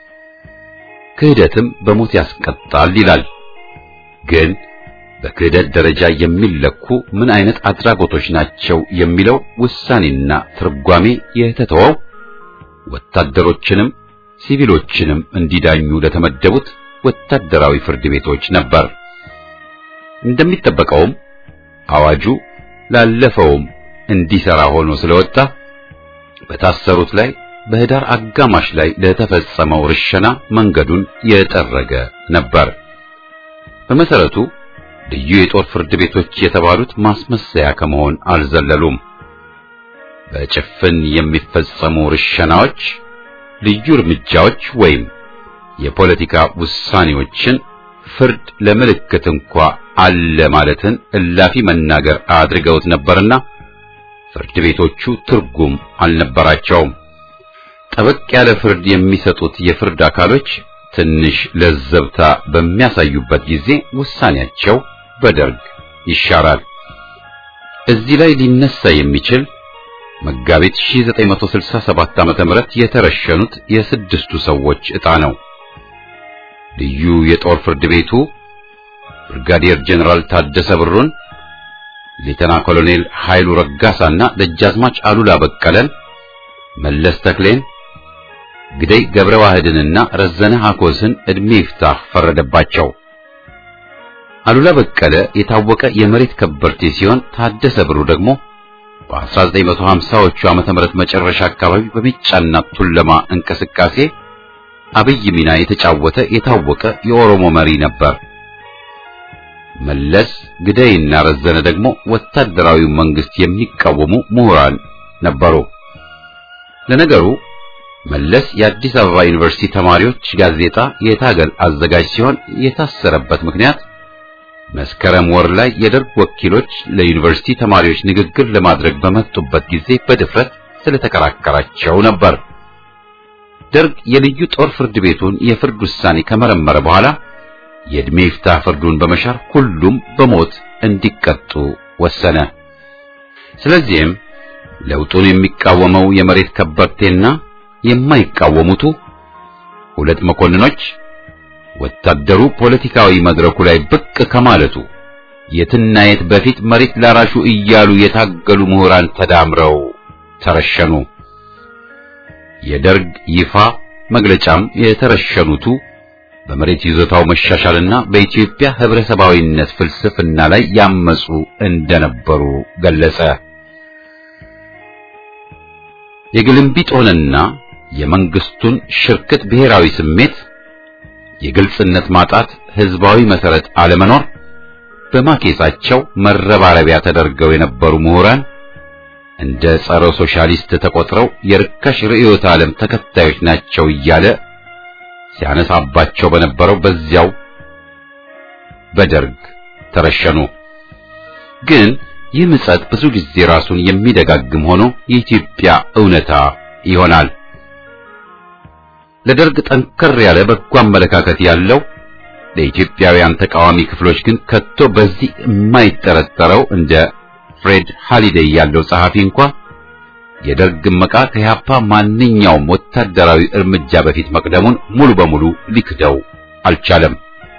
ክህደትም በሞት ያስቀጣል ይላል። ግን በክህደት ደረጃ የሚለኩ ምን አይነት አድራጎቶች ናቸው የሚለው ውሳኔና ትርጓሜ የተተወው ወታደሮችንም ሲቪሎችንም እንዲዳኙ ለተመደቡት ወታደራዊ ፍርድ ቤቶች ነበር። እንደሚጠበቀውም አዋጁ ላለፈውም እንዲሰራ ሆኖ ስለወጣ በታሰሩት ላይ በህዳር አጋማሽ ላይ ለተፈጸመው ርሸና መንገዱን የጠረገ ነበር። በመሰረቱ ልዩ የጦር ፍርድ ቤቶች የተባሉት ማስመሰያ ከመሆን አልዘለሉም። በጭፍን የሚፈጸሙ ርሸናዎች፣ ልዩ እርምጃዎች ወይም የፖለቲካ ውሳኔዎችን ፍርድ ለምልክት እንኳ አለ ማለትን እላፊ መናገር አድርገውት ነበርና ፍርድ ቤቶቹ ትርጉም አልነበራቸውም። ጠበቅ ያለ ፍርድ የሚሰጡት የፍርድ አካሎች ትንሽ ለዘብታ በሚያሳዩበት ጊዜ ውሳኔያቸው በደርግ ይሻራል። እዚህ ላይ ሊነሳ የሚችል መጋቢት 1967 ዓመተ ምህረት የተረሸኑት የስድስቱ ሰዎች ዕጣ ነው። ልዩ የጦር ፍርድ ቤቱ ብርጋዴር ጀነራል ታደሰ ብሩን፣ ሌተና ኮሎኔል ኃይሉ ረጋሳና ደጃዝማች አሉላ በቀለን፣ መለስ ተክሌን፣ ግደይ ገብረ ዋህድንና ረዘነ ሐኮስን ዕድሜ ይፍታህ ፈረደባቸው። አሉላ በቀለ የታወቀ የመሬት ከበርቴ ሲሆን ታደሰ ብሩ ደግሞ በ1950ዎቹ ዓመተ ምህረት መጨረሻ አካባቢ በሚጫና ቱለማ እንቅስቃሴ አብይ ሚና የተጫወተ የታወቀ የኦሮሞ መሪ ነበር። መለስ ግደይና ረዘነ ደግሞ ወታደራዊው መንግስት የሚቃወሙ ምሁራን ነበሩ። ለነገሩ መለስ የአዲስ አበባ ዩኒቨርሲቲ ተማሪዎች ጋዜጣ የታገል አዘጋጅ ሲሆን የታሰረበት ምክንያት መስከረም ወር ላይ የደርግ ወኪሎች ለዩኒቨርሲቲ ተማሪዎች ንግግር ለማድረግ በመጡበት ጊዜ በድፍረት ስለተከራከራቸው ነበር። ደርግ የልዩ ጦር ፍርድ ቤቱን የፍርድ ውሳኔ ከመረመረ በኋላ የዕድሜ ይፍታህ ፍርዱን በመሻር ሁሉም በሞት እንዲቀጡ ወሰነ። ስለዚህም ለውጡን የሚቃወመው የመሬት ከበርቴና የማይቃወሙቱ ሁለት መኮንኖች ወታደሩ ፖለቲካዊ መድረኩ ላይ ብቅ ከማለቱ የትና የት በፊት መሬት ላራሹ እያሉ የታገሉ ምሁራን ተዳምረው ተረሸኑ። የደርግ ይፋ መግለጫም የተረሸኑቱ በመሬት ይዞታው መሻሻልና በኢትዮጵያ ህብረተሰባዊነት ፍልስፍና ላይ ያመጹ እንደነበሩ ገለጸ። የግልምቢጦንና የመንግስቱን ሽርክት ብሔራዊ ስሜት፣ የግልጽነት ማጣት፣ ህዝባዊ መሰረት አለመኖር በማኬጻቸው መረባረቢያ ተደርገው የነበሩ ምሁራን እንደ ጸረ ሶሻሊስት ተቆጥረው የርካሽ ርዕዮተ ዓለም ተከታዮች ናቸው እያለ ሲያነሳባቸው በነበረው በዚያው በደርግ ተረሸኑ። ግን ይህ ምጸት ብዙ ጊዜ ራሱን የሚደጋግም ሆኖ የኢትዮጵያ እውነታ ይሆናል። ለደርግ ጠንከር ያለ በጎ አመለካከት ያለው ለኢትዮጵያውያን ተቃዋሚ ክፍሎች ግን ከቶ በዚህ የማይጠረጠረው እንደ ፍሬድ ሃሊዴይ ያለው ጸሐፊ እንኳ የደርግ መቃ ከያፓ ማንኛውም ወታደራዊ እርምጃ በፊት መቅደሙን ሙሉ በሙሉ ሊክደው አልቻለም።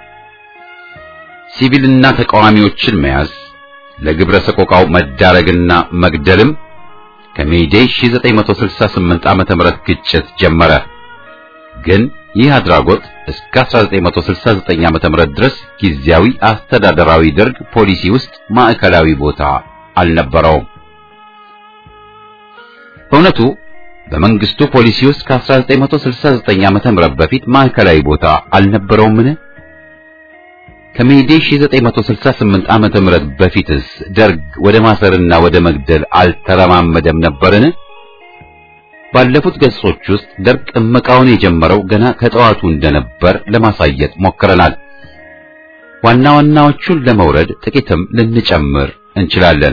ሲቪልና ተቃዋሚዎችን መያዝ ለግብረ ሰቆቃው መዳረግና መግደልም ከሜይዴይ 1968 ዓመተ ምህረት ግጭት ጀመረ። ግን ይህ አድራጎት እስከ 1969 ዓመተ ምህረት ድረስ ጊዜያዊ አስተዳደራዊ ደርግ ፖሊሲ ውስጥ ማዕከላዊ ቦታ አልነበረውም። በእውነቱ በመንግስቱ ፖሊሲ ውስጥ ከ1969 ዓመተ ምህረት በፊት ማዕከላዊ ቦታ አልነበረውምን? ከሜይዴይ 1968 ዓመተ ምህረት በፊትስ ደርግ ወደ ማሰርና ወደ መግደል አልተረማመደም ነበርን? ባለፉት ገጾች ውስጥ ደርግ እመቃውን የጀመረው ገና ከጠዋቱ እንደነበር ለማሳየት ሞክረናል። ዋና ዋናዎቹን ለመውረድ ጥቂትም ልንጨምር እንችላለን።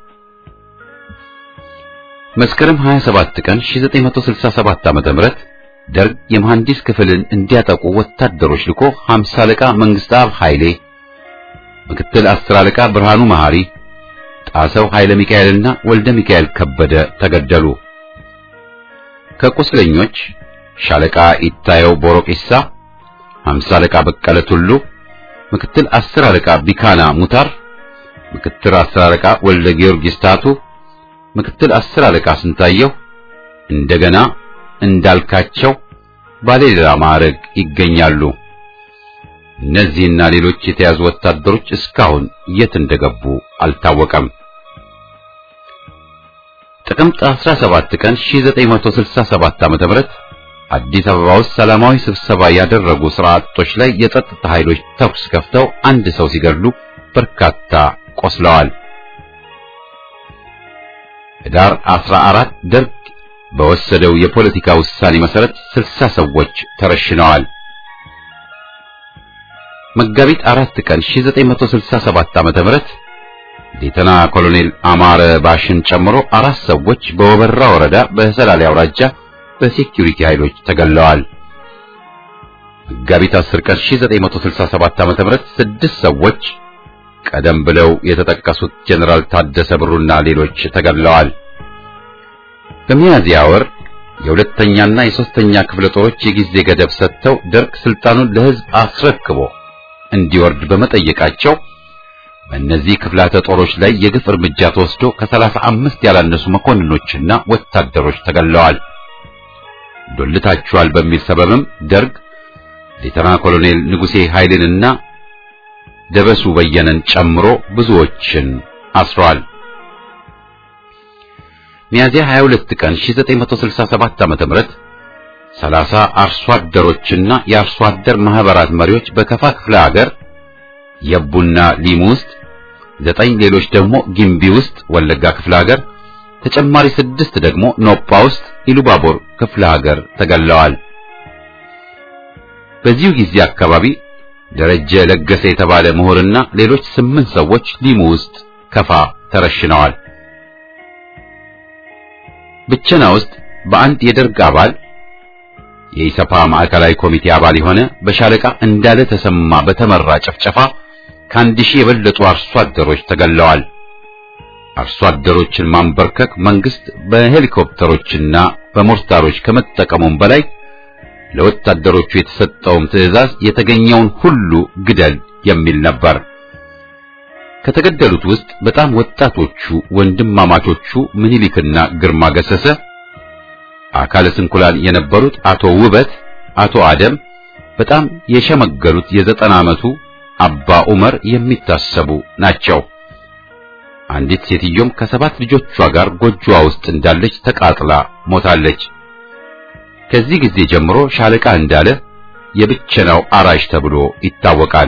መስከረም 27 ቀን 1967 ዓመተ ምህረት ደርግ የመሐንዲስ ክፍልን እንዲያጠቁ ወታደሮች ልኮ 50 አለቃ መንግስታብ ኃይሌ፣ ምክትል 10 አለቃ ብርሃኑ መሐሪ፣ ጣሰው ኃይለ ሚካኤልና ወልደ ሚካኤል ከበደ ተገደሉ። ከቁስለኞች ሻለቃ ኢታየው ቦሮቂሳ፣ 50 አለቃ በቀለ ቱሉ፣ ምክትል 10 አለቃ ቢካና ሙታር፣ ምክትል 10 አለቃ ወልደ ጊዮርጊስ ታቱ፣ ምክትል 10 አለቃ ስንታየው፣ እንደገና እንዳልካቸው ባለሌላ ማዕረግ ይገኛሉ። እነዚህና ሌሎች የተያዙ ወታደሮች እስካሁን የት እንደገቡ አልታወቀም። ጥቅምት 17 ቀን 1967 ዓ.ም አዲስ አበባ ውስጥ ሰላማዊ ስብሰባ ያደረጉ ስራ አጦች ላይ የጸጥታ ኃይሎች ተኩስ ከፍተው አንድ ሰው ሲገድሉ በርካታ ቆስለዋል። ህዳር 14 ደርግ በወሰደው የፖለቲካ ውሳኔ መሰረት 60 ሰዎች ተረሽነዋል። መጋቢት አራት ቀን 1967 ዓ.ም ሌተና ኮሎኔል አማረ ባሽን ጨምሮ አራት ሰዎች በወበራ ወረዳ በሰላሌ አውራጃ በሴኩሪቲ ኃይሎች ተገለዋል። መጋቢት 10 ቀን 1967 ዓ.ም ስድስት ሰዎች ቀደም ብለው የተጠቀሱት ጀነራል ታደሰ ብሩና ሌሎች ተገለዋል። በሚያዝያ ወር የሁለተኛና የሶስተኛ ክፍለ ጦሮች የጊዜ ገደብ ሰጥተው ደርግ ስልጣኑን ለህዝብ አስረክቦ እንዲወርድ በመጠየቃቸው በእነዚህ ክፍላተ ጦሮች ላይ የግፍ እርምጃ ተወስዶ ከሰላሳ አምስት ያላነሱ መኮንኖችና ወታደሮች ተገለዋል። ዶልታችኋል በሚል ሰበብም ደርግ ሌተና ኮሎኔል ንጉሴ ኃይልንና ደበሱ በየነን ጨምሮ ብዙዎችን አስሯል። ሚያዚያ 22 ቀን 1967 ዓ.ም 30 አርሶ አደሮችና የአርሶ አደር ማህበራት መሪዎች በከፋ ክፍለ ሀገር የቡና ሊሙ ውስጥ፣ ዘጠኝ ሌሎች ደግሞ ጊምቢ ውስጥ ወለጋ ክፍለ ሀገር ተጨማሪ ስድስት ደግሞ ኖጳ ውስጥ ኢሉባቦር ክፍለ ሀገር ተገለዋል። በዚሁ ጊዜ አካባቢ ደረጀ ለገሰ የተባለ ምሁርና ሌሎች ስምንት ሰዎች ሊሙ ውስጥ ከፋ ተረሽነዋል። ብቸና ውስጥ በአንድ የደርግ አባል የኢሰፓ ማዕከላዊ ኮሚቴ አባል የሆነ በሻለቃ እንዳለ ተሰማ በተመራ ጭፍጨፋ ከአንድ ሺህ የበለጡ አርሶ አደሮች ተገለዋል። አርሶ አደሮችን ማንበርከክ መንግስት በሄሊኮፕተሮችና በሞርታሮች ከመጠቀሙም በላይ ለወታደሮቹ የተሰጠውም ትዕዛዝ የተገኘውን ሁሉ ግደል የሚል ነበር። ከተገደሉት ውስጥ በጣም ወጣቶቹ ወንድማማቾቹ ምኒልክና ግርማ ገሰሰ፣ አካለ ስንኩላን የነበሩት አቶ ውበት፣ አቶ አደም፣ በጣም የሸመገሉት የዘጠና ዓመቱ አባ ዑመር የሚታሰቡ ናቸው። አንዲት ሴትዮም ከሰባት ልጆቿ ጋር ጎጆዋ ውስጥ እንዳለች ተቃጥላ ሞታለች። ከዚህ ጊዜ ጀምሮ ሻለቃ እንዳለ የብቸናው አራሽ ተብሎ ይታወቃል።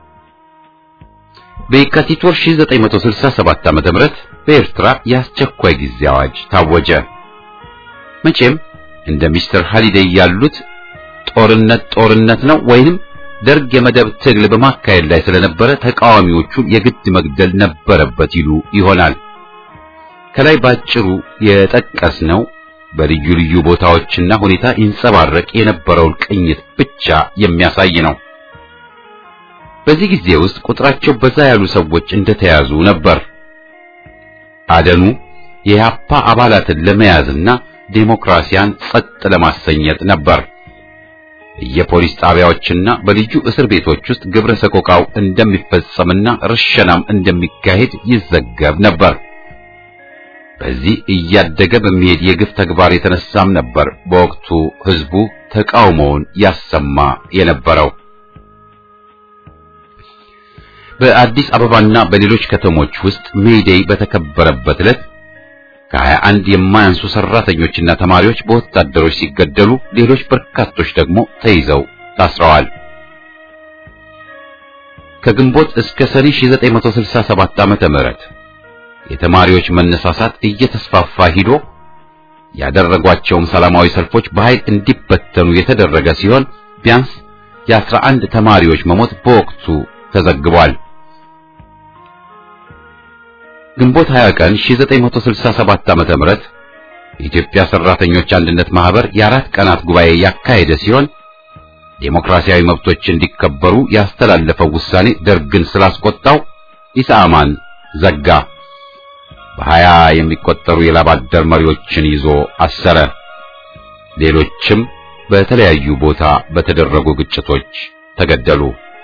በየካቲት ወር 1967 ዓ.ም በኤርትራ የአስቸኳይ ጊዜ አዋጅ ታወጀ። መቼም እንደ ሚስተር ሃሊዴይ ያሉት ጦርነት ጦርነት ነው ወይንም ደርግ የመደብ ትግል በማካሄድ ላይ ስለነበረ ተቃዋሚዎቹን የግድ መግደል ነበረበት ይሉ ይሆናል። ከላይ ባጭሩ የጠቀስነው በልዩ ልዩ ቦታዎችና ሁኔታ ይንጸባረቅ የነበረውን ቅኝት ብቻ የሚያሳይ ነው። በዚህ ጊዜ ውስጥ ቁጥራቸው በዛ ያሉ ሰዎች እንደተያዙ ነበር። አደኑ የያፓ አባላትን ለመያዝና ዴሞክራሲያን ጸጥ ለማሰኘት ነበር። የፖሊስ ጣቢያዎችና በልዩ እስር ቤቶች ውስጥ ግብረ ሰቆቃው እንደሚፈጸምና ርሸናም እንደሚካሄድ ይዘገብ ነበር። በዚህ እያደገ በሚሄድ የግፍ ተግባር የተነሳም ነበር በወቅቱ ህዝቡ ተቃውሞውን ያሰማ የነበረው። በአዲስ አበባና በሌሎች ከተሞች ውስጥ ሜይዴይ በተከበረበት ዕለት ከሀያ አንድ የማያንሱ ሰራተኞችና ተማሪዎች በወታደሮች ሲገደሉ ሌሎች በርካቶች ደግሞ ተይዘው ታስረዋል። ከግንቦት እስከ ሰኔ 1967 ዓመተ ምህረት የተማሪዎች መነሳሳት እየተስፋፋ ሂዶ ያደረጓቸውም ሰላማዊ ሰልፎች በኃይል እንዲበተኑ የተደረገ ሲሆን ቢያንስ የአስራ አንድ ተማሪዎች መሞት በወቅቱ ተዘግቧል። ግንቦት 20 ቀን 1967 ዓመተ ምህረት የኢትዮጵያ ሰራተኞች አንድነት ማህበር የአራት ቀናት ጉባኤ ያካሄደ ሲሆን ዴሞክራሲያዊ መብቶች እንዲከበሩ ያስተላለፈው ውሳኔ ደርግን ስላስቆጣው ኢሳማን ዘጋ። በሀያ የሚቆጠሩ የላብ አደር መሪዎችን ይዞ አሰረ። ሌሎችም በተለያዩ ቦታ በተደረጉ ግጭቶች ተገደሉ።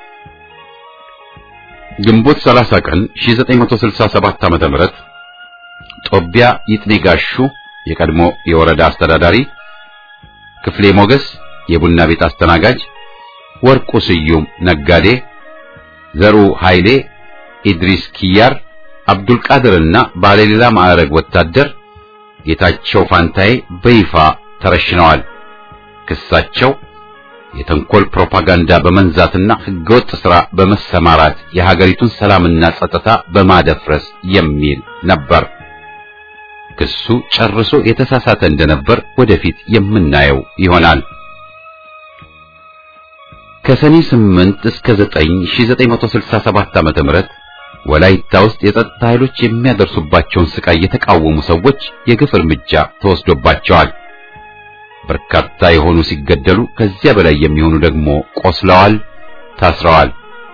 ግንቦት 30 ቀን 1967 ዓ.ም ጦቢያ ይጥኔጋሹ የቀድሞ የወረዳ አስተዳዳሪ፣ ክፍሌ ሞገስ የቡና ቤት አስተናጋጅ፣ ወርቁ ስዩም ነጋዴ፣ ዘሩ ኃይሌ፣ ኢድሪስ ኪያር፣ አብዱልቃድርና ባለሌላ ማዕረግ ወታደር ጌታቸው ፋንታዬ በይፋ ተረሽነዋል። ክሳቸው የተንኮል ፕሮፓጋንዳ በመንዛትና ህገወጥ ሥራ በመሰማራት የሀገሪቱን ሰላምና ጸጥታ በማደፍረስ የሚል ነበር። ክሱ ጨርሶ የተሳሳተ እንደነበር ወደፊት የምናየው ይሆናል። ከሰኔ 8 እስከ 9 1967 ዓመተ ምህረት ወላይታ ውስጥ የጸጥታ ኃይሎች የሚያደርሱባቸውን ስቃይ የተቃወሙ ሰዎች የግፍ እርምጃ ተወስዶባቸዋል። በርካታ የሆኑ ሲገደሉ ከዚያ በላይ የሚሆኑ ደግሞ ቆስለዋል፣ ታስረዋል።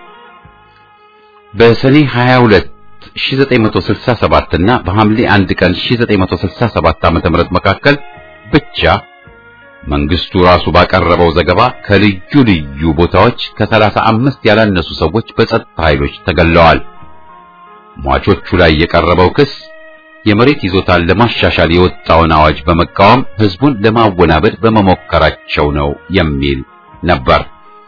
በሰኔ 22 1967 እና በሐምሌ 1 ቀን 1967 ዓ.ም መካከል ብቻ መንግስቱ ራሱ ባቀረበው ዘገባ ከልዩ ልዩ ቦታዎች ከሰላሳ አምስት ያላነሱ ሰዎች በጸጥታ ኃይሎች ተገለዋል። ሟቾቹ ላይ የቀረበው ክስ የመሬት ይዞታን ለማሻሻል የወጣውን አዋጅ በመቃወም ህዝቡን ለማወናበድ በመሞከራቸው ነው የሚል ነበር።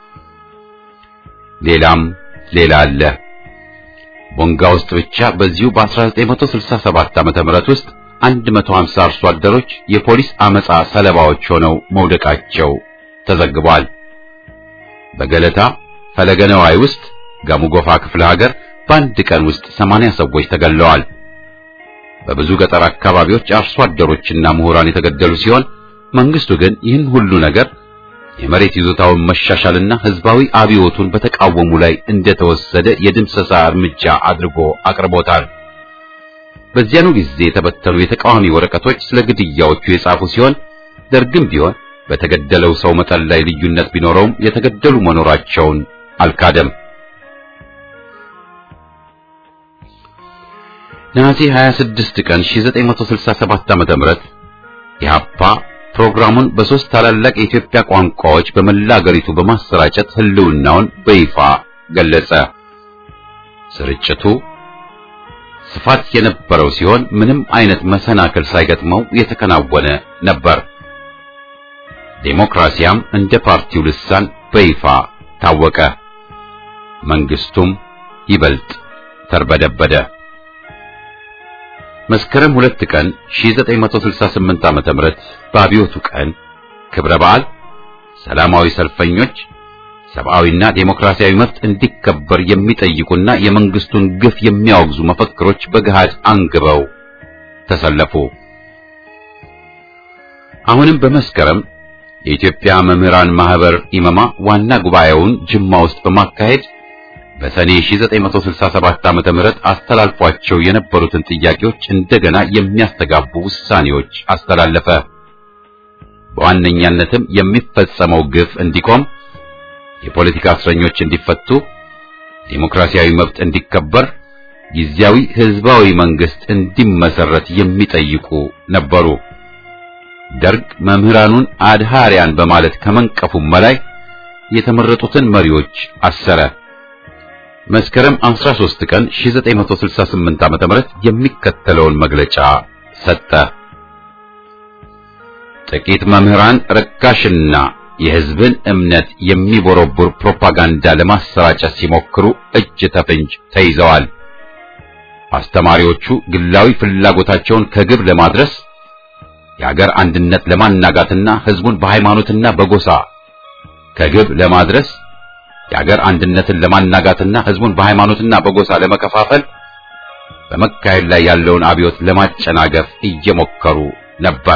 ሌላም ሌላ አለ። ቦንጋ ውስጥ ብቻ በዚሁ በ1967 ዓመተ ምህረት ውስጥ 150 አርሶ አደሮች የፖሊስ አመጻ ሰለባዎች ሆነው መውደቃቸው ተዘግቧል። በገለታ ፈለገ ነዋይ ውስጥ ጋሙጎፋ ክፍለ ሀገር በአንድ ቀን ውስጥ 80 ሰዎች ተገለዋል። በብዙ ገጠር አካባቢዎች አርሶ አደሮችና ምሁራን የተገደሉ ሲሆን መንግስቱ ግን ይህን ሁሉ ነገር የመሬት ይዞታውን መሻሻልና ህዝባዊ አብዮቱን በተቃወሙ ላይ እንደተወሰደ የድምሰሳ እርምጃ አድርጎ አቅርቦታል። በዚያኑ ጊዜ የተበተኑ የተቃዋሚ ወረቀቶች ስለ ግድያዎቹ የጻፉ ሲሆን ደርግም ቢሆን በተገደለው ሰው መጠን ላይ ልዩነት ቢኖረውም የተገደሉ መኖራቸውን አልካደም። ነሐሴ 26 ቀን 1967 ዓ.ም ኢህአፓ ፕሮግራሙን በሶስት ታላላቅ የኢትዮጵያ ቋንቋዎች በመላ አገሪቱ በማሰራጨት ህልውናውን በይፋ ገለጸ። ስርጭቱ ስፋት የነበረው ሲሆን ምንም አይነት መሰናክል ሳይገጥመው የተከናወነ ነበር። ዴሞክራሲያም እንደ ፓርቲው ልሳን በይፋ ታወቀ። መንግስቱም ይበልጥ ተርበደበደ። መስከረም ሁለት ቀን 1968 ዓመተ ምህረት በአብዮቱ ቀን ክብረ በዓል ሰላማዊ ሰልፈኞች ሰብአዊና ዴሞክራሲያዊ መብት እንዲከበር የሚጠይቁና የመንግስቱን ግፍ የሚያወግዙ መፈክሮች በገሃድ አንግበው ተሰለፉ። አሁንም በመስከረም የኢትዮጵያ መምህራን ማህበር ኢመማ ዋና ጉባኤውን ጅማ ውስጥ በማካሄድ በሰኔ 1967 ዓመተ ምህረት አስተላልፏቸው የነበሩትን ጥያቄዎች እንደገና የሚያስተጋቡ ውሳኔዎች አስተላለፈ። በዋነኛነትም የሚፈጸመው ግፍ እንዲቆም፣ የፖለቲካ እስረኞች እንዲፈቱ፣ ዴሞክራሲያዊ መብት እንዲከበር፣ ጊዜያዊ ህዝባዊ መንግስት እንዲመሰረት የሚጠይቁ ነበሩ። ደርግ መምህራኑን አድሃሪያን በማለት ከመንቀፉም በላይ የተመረጡትን መሪዎች አሰረ። መስከረም 13 ቀን 1968 ዓ.ም የሚከተለውን መግለጫ ሰጠ። ጥቂት መምህራን ርካሽና የህዝብን እምነት የሚቦረቡር ፕሮፓጋንዳ ለማሰራጨት ሲሞክሩ እጅ ተፍንጅ ተይዘዋል። አስተማሪዎቹ ግላዊ ፍላጎታቸውን ከግብ ለማድረስ የሀገር አንድነት ለማናጋትና ህዝቡን በሃይማኖትና በጎሳ ከግብ ለማድረስ የሀገር አንድነትን ለማናጋትና ህዝቡን በሃይማኖትና በጎሳ ለመከፋፈል በመካሄድ ላይ ያለውን አብዮት ለማጨናገፍ እየሞከሩ ነበር።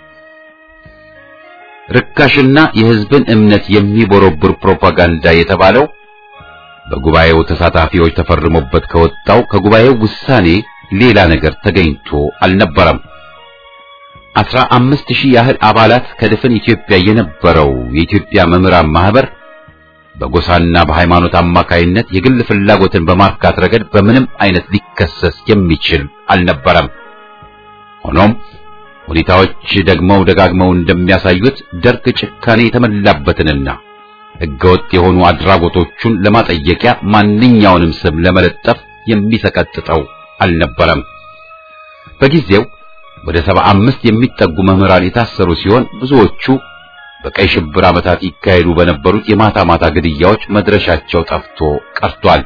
ርካሽና የህዝብን እምነት የሚቦረብር ፕሮፓጋንዳ የተባለው በጉባኤው ተሳታፊዎች ተፈርሞበት ከወጣው ከጉባኤው ውሳኔ ሌላ ነገር ተገኝቶ አልነበረም። አስራ አምስት ሺህ ያህል አባላት ከድፍን ኢትዮጵያ የነበረው የኢትዮጵያ መምህራን ማህበር በጎሳና በሃይማኖት አማካይነት የግል ፍላጎትን በማርካት ረገድ በምንም አይነት ሊከሰስ የሚችል አልነበረም። ሆኖም ሁኔታዎች ደግመው ደጋግመው እንደሚያሳዩት ደርግ ጭካኔ የተመላበትንና ህገወጥ የሆኑ አድራጎቶቹን ለማጠየቂያ ማንኛውንም ስም ለመለጠፍ የሚሰቀጥጠው አልነበረም። በጊዜው ወደ ሰባ አምስት የሚጠጉ መምህራን የታሰሩ ሲሆን ብዙዎቹ በቀይ ሽብር ዓመታት ይካሄዱ በነበሩት የማታ ማታ ግድያዎች መድረሻቸው ጠፍቶ ቀርቷል።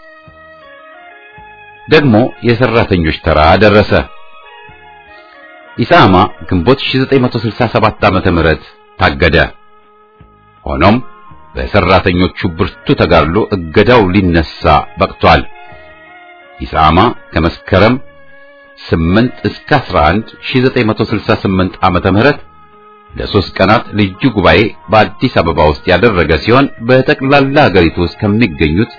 ደግሞ የሰራተኞች ተራ ደረሰ። ኢሳማ ግንቦት 1967 ዓመተ ምህረት ታገደ። ሆኖም በሰራተኞቹ ብርቱ ተጋድሎ እገዳው ሊነሳ በቅቷል። ኢሳማ ከመስከረም 8 እስከ 11 1968 ዓመተ ምህረት ለሶስት ቀናት ልዩ ጉባኤ በአዲስ አበባ ውስጥ ያደረገ ሲሆን በጠቅላላ ሀገሪቱ ውስጥ ከሚገኙት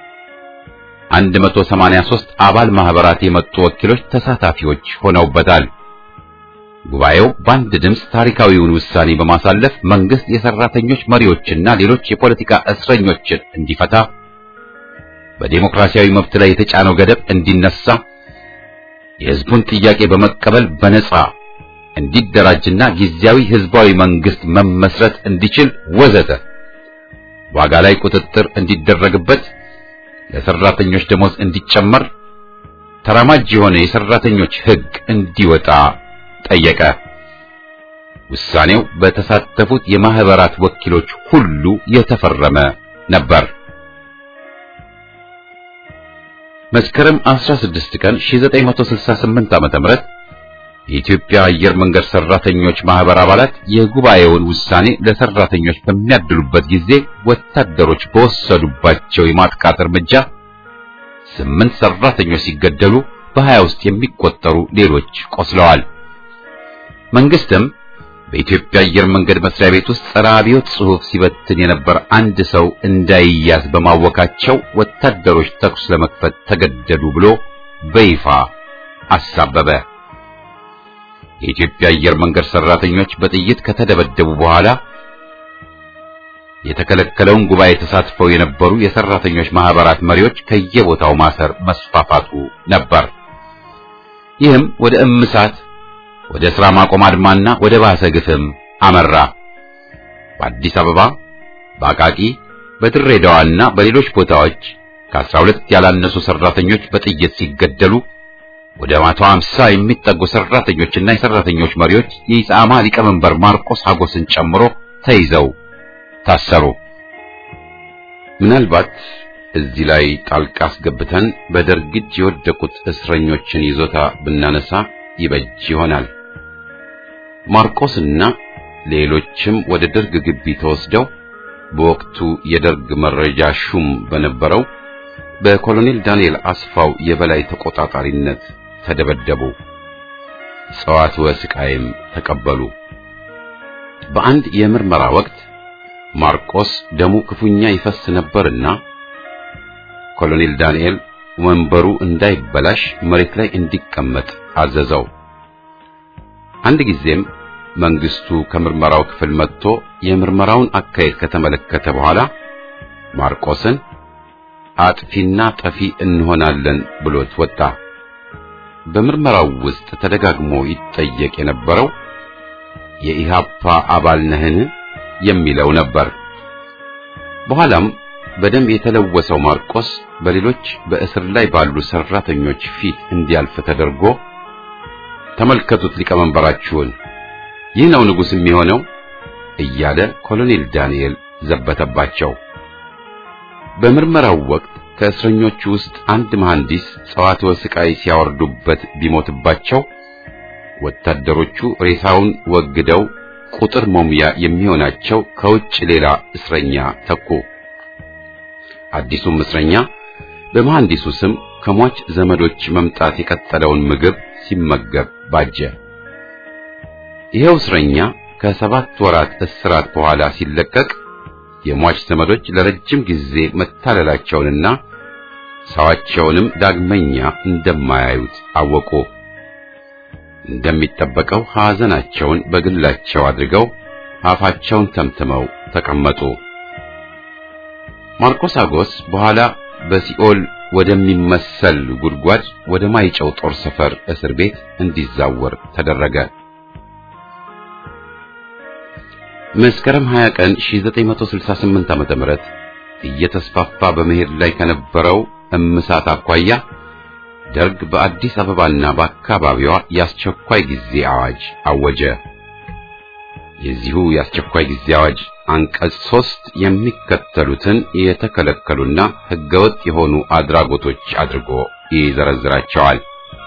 183 አባል ማህበራት የመጡ ወኪሎች ተሳታፊዎች ሆነውበታል። ጉባኤው በአንድ ድምፅ ታሪካዊውን ውሳኔ በማሳለፍ መንግስት የሰራተኞች መሪዎችና ሌሎች የፖለቲካ እስረኞችን እንዲፈታ፣ በዴሞክራሲያዊ መብት ላይ የተጫነው ገደብ እንዲነሳ፣ የህዝቡን ጥያቄ በመቀበል በነጻ እንዲደራጅና ጊዜያዊ ህዝባዊ መንግስት መመስረት እንዲችል ወዘተ ዋጋ ላይ ቁጥጥር እንዲደረግበት፣ ለሰራተኞች ደሞዝ እንዲጨመር፣ ተራማጅ የሆነ የሰራተኞች ህግ እንዲወጣ ጠየቀ። ውሳኔው በተሳተፉት የማህበራት ወኪሎች ሁሉ የተፈረመ ነበር። መስከረም 16 ቀን 1968 ዓ.ም የኢትዮጵያ አየር መንገድ ሰራተኞች ማህበር አባላት የጉባኤውን ውሳኔ ለሰራተኞች በሚያድሉበት ጊዜ ወታደሮች በወሰዱባቸው የማጥቃት እርምጃ ስምንት ሰራተኞች ሲገደሉ በሀያ ውስጥ የሚቆጠሩ ሌሎች ቆስለዋል። መንግስትም በኢትዮጵያ አየር መንገድ መስሪያ ቤት ውስጥ ጸረ አብዮት ጽሑፍ ሲበትን የነበር አንድ ሰው እንዳይያዝ በማወካቸው ወታደሮች ተኩስ ለመክፈት ተገደዱ ብሎ በይፋ አሳበበ። የኢትዮጵያ አየር መንገድ ሰራተኞች በጥይት ከተደበደቡ በኋላ የተከለከለውን ጉባኤ ተሳትፈው የነበሩ የሰራተኞች ማህበራት መሪዎች ከየቦታው ማሰር መስፋፋቱ ነበር። ይህም ወደ እምሳት ወደ ሥራ ማቆም አድማና ወደ ባሰ ግፍም አመራ። በአዲስ አበባ፣ በአቃቂ፣ በድሬዳዋና በሌሎች ቦታዎች ከአስራ ሁለት ያላነሱ ሰራተኞች በጥይት ሲገደሉ ወደ መቶ ሃምሳ የሚጠጉ ሰራተኞችና የሰራተኞች መሪዎች የኢሳማ ሊቀመንበር ማርቆስ ሀጎስን ጨምሮ ተይዘው ታሰሩ። ምናልባት እዚህ ላይ ጣልቃ አስገብተን በደርግ እጅ የወደቁት እስረኞችን ይዞታ ብናነሳ ይበጅ ይሆናል። ማርቆስና ሌሎችም ወደ ደርግ ግቢ ተወስደው በወቅቱ የደርግ መረጃ ሹም በነበረው በኮሎኔል ዳንኤል አስፋው የበላይ ተቆጣጣሪነት ተደበደቡ። ጸዋትወ ስቃይም ተቀበሉ። በአንድ የምርመራ ወቅት ማርቆስ ደሙ ክፉኛ ይፈስ ነበርና ኮሎኔል ዳንኤል ወንበሩ እንዳይበላሽ መሬት ላይ እንዲቀመጥ አዘዘው። አንድ ጊዜም መንግስቱ ከምርመራው ክፍል መጥቶ የምርመራውን አካሄድ ከተመለከተ በኋላ ማርቆስን አጥፊና ጠፊ እንሆናለን ብሎት ወጣ። በምርመራው ውስጥ ተደጋግሞ ይጠየቅ የነበረው የኢሃፓ አባል ነህን የሚለው ነበር። በኋላም በደም የተለወሰው ማርቆስ በሌሎች በእስር ላይ ባሉ ሰራተኞች ፊት እንዲያልፍ ተደርጎ ተመልከቱት ሊቀመንበራችሁን፣ ይህ ነው ንጉሥ የሚሆነው እያለ ኮሎኔል ዳንኤል ዘበተባቸው። በምርመራው ወቅት ከእስረኞቹ ውስጥ አንድ መሐንዲስ ጸዋትወ ስቃይ ሲያወርዱበት ቢሞትባቸው ወታደሮቹ ሬሳውን ወግደው ቁጥር ሞሚያ የሚሆናቸው ከውጭ ሌላ እስረኛ ተኩ። አዲሱም እስረኛ በመሐንዲሱ ስም ከሟች ዘመዶች መምጣት የቀጠለውን ምግብ ሲመገብ ባጀ። ይኸው እስረኛ ከሰባት ወራት እስራት በኋላ ሲለቀቅ የሟች ዘመዶች ለረጅም ጊዜ መታለላቸውንና ሰዋቸውንም ዳግመኛ እንደማያዩት አወቁ። እንደሚጠበቀው ሐዘናቸውን በግላቸው አድርገው አፋቸውን ተምትመው ተቀመጡ። ማርቆስ አጎስ በኋላ በሲኦል ወደሚመሰል ጉድጓድ ወደ ማይጨው ጦር ሰፈር እስር ቤት እንዲዛወር ተደረገ። መስከረም 20 ቀን 1968 ዓመተ ምህረት እየተስፋፋ በመሄድ ላይ ከነበረው እምሳት አኳያ ደርግ በአዲስ አበባና በአካባቢዋ የአስቸኳይ ጊዜ አዋጅ አወጀ። የዚሁ የአስቸኳይ ጊዜ አዋጅ አንቀጽ ሶስት የሚከተሉትን የተከለከሉና ሕገወጥ የሆኑ አድራጎቶች አድርጎ ይዘረዝራቸዋል።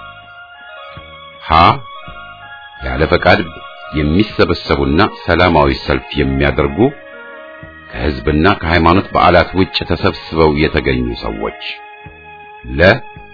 ሀ ያለ ፈቃድ የሚሰበሰቡና ሰላማዊ ሰልፍ የሚያደርጉ ከሕዝብና ከሃይማኖት በዓላት ውጭ ተሰብስበው የተገኙ ሰዎች ለ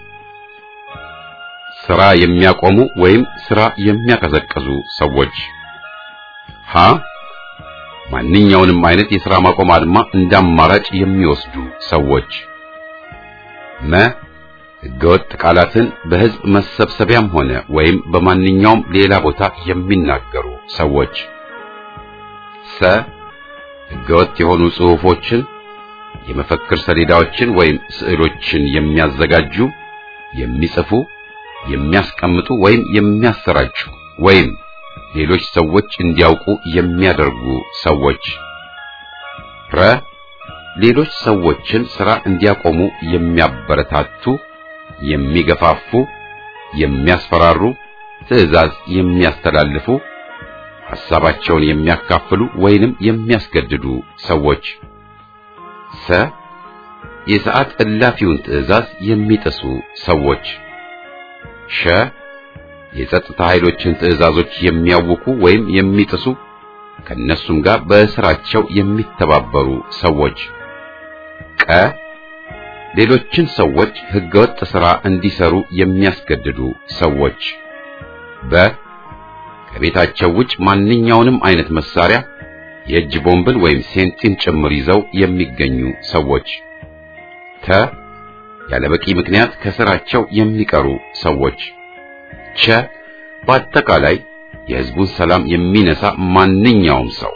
ስራ የሚያቆሙ ወይም ስራ የሚያቀዘቅዙ ሰዎች ሀ ማንኛውንም አይነት የሥራ ማቆም አድማ እንደ አማራጭ የሚወስዱ ሰዎች መ ሕገወጥ ቃላትን በሕዝብ መሰብሰቢያም ሆነ ወይም በማንኛውም ሌላ ቦታ የሚናገሩ ሰዎች ሰ ሕገወጥ የሆኑ ጽሑፎችን፣ የመፈክር ሰሌዳዎችን ወይም ስዕሎችን የሚያዘጋጁ፣ የሚጽፉ፣ የሚያስቀምጡ ወይም የሚያሰራጩ ወይም ሌሎች ሰዎች እንዲያውቁ የሚያደርጉ ሰዎች ረ ሌሎች ሰዎችን ሥራ እንዲያቆሙ የሚያበረታቱ፣ የሚገፋፉ፣ የሚያስፈራሩ፣ ትዕዛዝ የሚያስተላልፉ፣ ሐሳባቸውን የሚያካፍሉ ወይንም የሚያስገድዱ ሰዎች ሰ የሰዓት እላፊውን ትዕዛዝ የሚጥሱ ሰዎች ሸ የጸጥታ ኃይሎችን ትዕዛዞች የሚያውኩ ወይም የሚጥሱ ከነሱም ጋር በስራቸው የሚተባበሩ ሰዎች ቀ ሌሎችን ሰዎች ህገወጥ ሥራ እንዲሰሩ የሚያስገድዱ ሰዎች በ ከቤታቸው ውጭ ማንኛውንም አይነት መሳሪያ የእጅ ቦምብን ወይም ሴንቲን ጭምር ይዘው የሚገኙ ሰዎች ተ ያለበቂ ምክንያት ከስራቸው የሚቀሩ ሰዎች ቸ በአጠቃላይ የህዝቡን ሰላም የሚነሳ ማንኛውም ሰው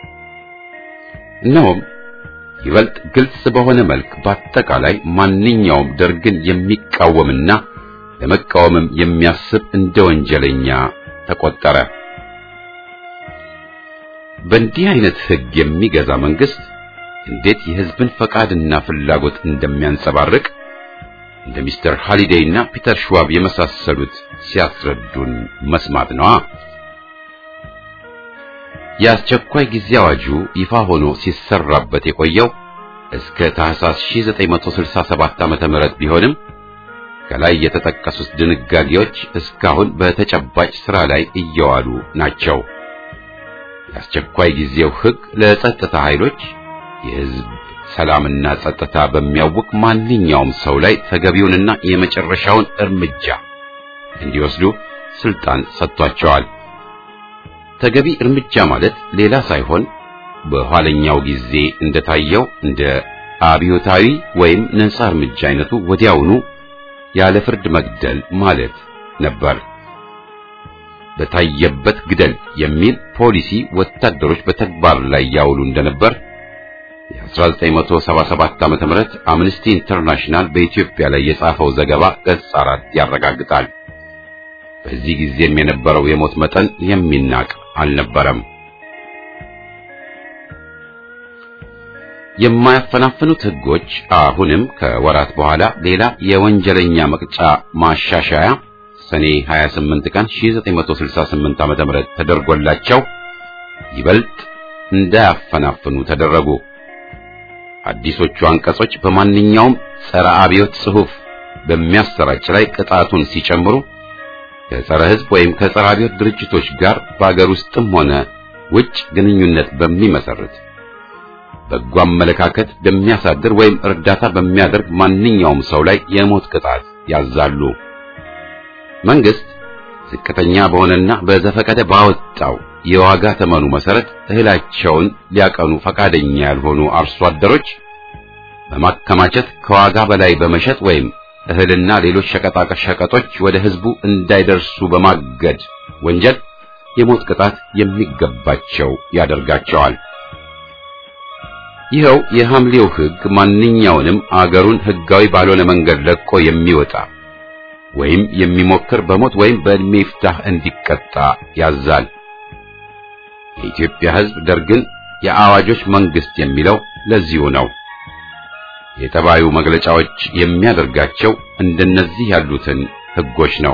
እነሆም ይበልጥ ግልጽ በሆነ መልክ በአጠቃላይ ማንኛውም ደርግን የሚቃወምና ለመቃወምም የሚያስብ እንደ ወንጀለኛ ተቆጠረ። በእንዲህ አይነት ህግ የሚገዛ መንግስት እንዴት የህዝብን ፈቃድና ፍላጎት እንደሚያንጸባርቅ እንደ ሚስተር ሃሊዴይ እና ፒተር ሽዋብ የመሳሰሉት ሲያስረዱን መስማት ነዋ። የአስቸኳይ ጊዜ አዋጁ ይፋ ሆኖ ሲሰራበት የቆየው እስከ ታህሳስ 1967 ዓመተ ምህረት ቢሆንም ከላይ የተጠቀሱት ድንጋጌዎች እስካሁን በተጨባጭ ስራ ላይ እየዋሉ ናቸው። የአስቸኳይ ጊዜው ህግ ለጸጥታ ኃይሎች የህዝብ ሰላምና ጸጥታ በሚያውቅ ማንኛውም ሰው ላይ ተገቢውንና የመጨረሻውን እርምጃ እንዲወስዱ ስልጣን ሰጥቷቸዋል። ተገቢ እርምጃ ማለት ሌላ ሳይሆን በኋለኛው ጊዜ እንደታየው እንደ አብዮታዊ ወይም ነጻ እርምጃ አይነቱ ወዲያውኑ ያለ ፍርድ መግደል ማለት ነበር። በታየበት ግደል የሚል ፖሊሲ ወታደሮች በተግባር ላይ ያውሉ እንደነበር የ1977 ዓመተ ምህረት አምነስቲ ኢንተርናሽናል በኢትዮጵያ ላይ የጻፈው ዘገባ ገጽ አራት ያረጋግጣል። በዚህ ጊዜም የነበረው የሞት መጠን የሚናቅ አልነበረም። የማያፈናፍኑት ህጎች አሁንም ከወራት በኋላ ሌላ የወንጀለኛ መቅጫ ማሻሻያ ሰኔ 28 ቀን 1968 ዓመተ ምህረት ተደርጎላቸው ይበልጥ እንዳያፈናፍኑ ተደረጉ። አዲሶቹ አንቀጾች በማንኛውም ጸረ አብዮት ጽሑፍ በሚያሰራጭ ላይ ቅጣቱን ሲጨምሩ ከጸረ ህዝብ ወይም ከጸረ አብዮት ድርጅቶች ጋር በአገር ውስጥም ሆነ ውጭ ግንኙነት በሚመሰርት በጎ አመለካከት በሚያሳድር ወይም እርዳታ በሚያደርግ ማንኛውም ሰው ላይ የሞት ቅጣት ያዛሉ። መንግስት ዝቅተኛ በሆነና በዘፈቀደ ባወጣው የዋጋ ተመኑ መሰረት እህላቸውን ሊያቀኑ ፈቃደኛ ያልሆኑ አርሶ አደሮች በማከማቸት ከዋጋ በላይ በመሸጥ ወይም እህልና ሌሎች ሸቀጣ ሸቀጦች ወደ ህዝቡ እንዳይደርሱ በማገድ ወንጀል የሞት ቅጣት የሚገባቸው ያደርጋቸዋል። ይኸው የሐምሌው ህግ ማንኛውንም አገሩን ህጋዊ ባልሆነ መንገድ ለቆ የሚወጣ ወይም የሚሞክር በሞት ወይም በዕድሜ ይፍታህ እንዲቀጣ ያዛል። የኢትዮጵያ ህዝብ ደርግን የአዋጆች መንግስት የሚለው ለዚሁ ነው። የጠባዩ መግለጫዎች የሚያደርጋቸው እንደነዚህ ያሉትን ህጎች ነው።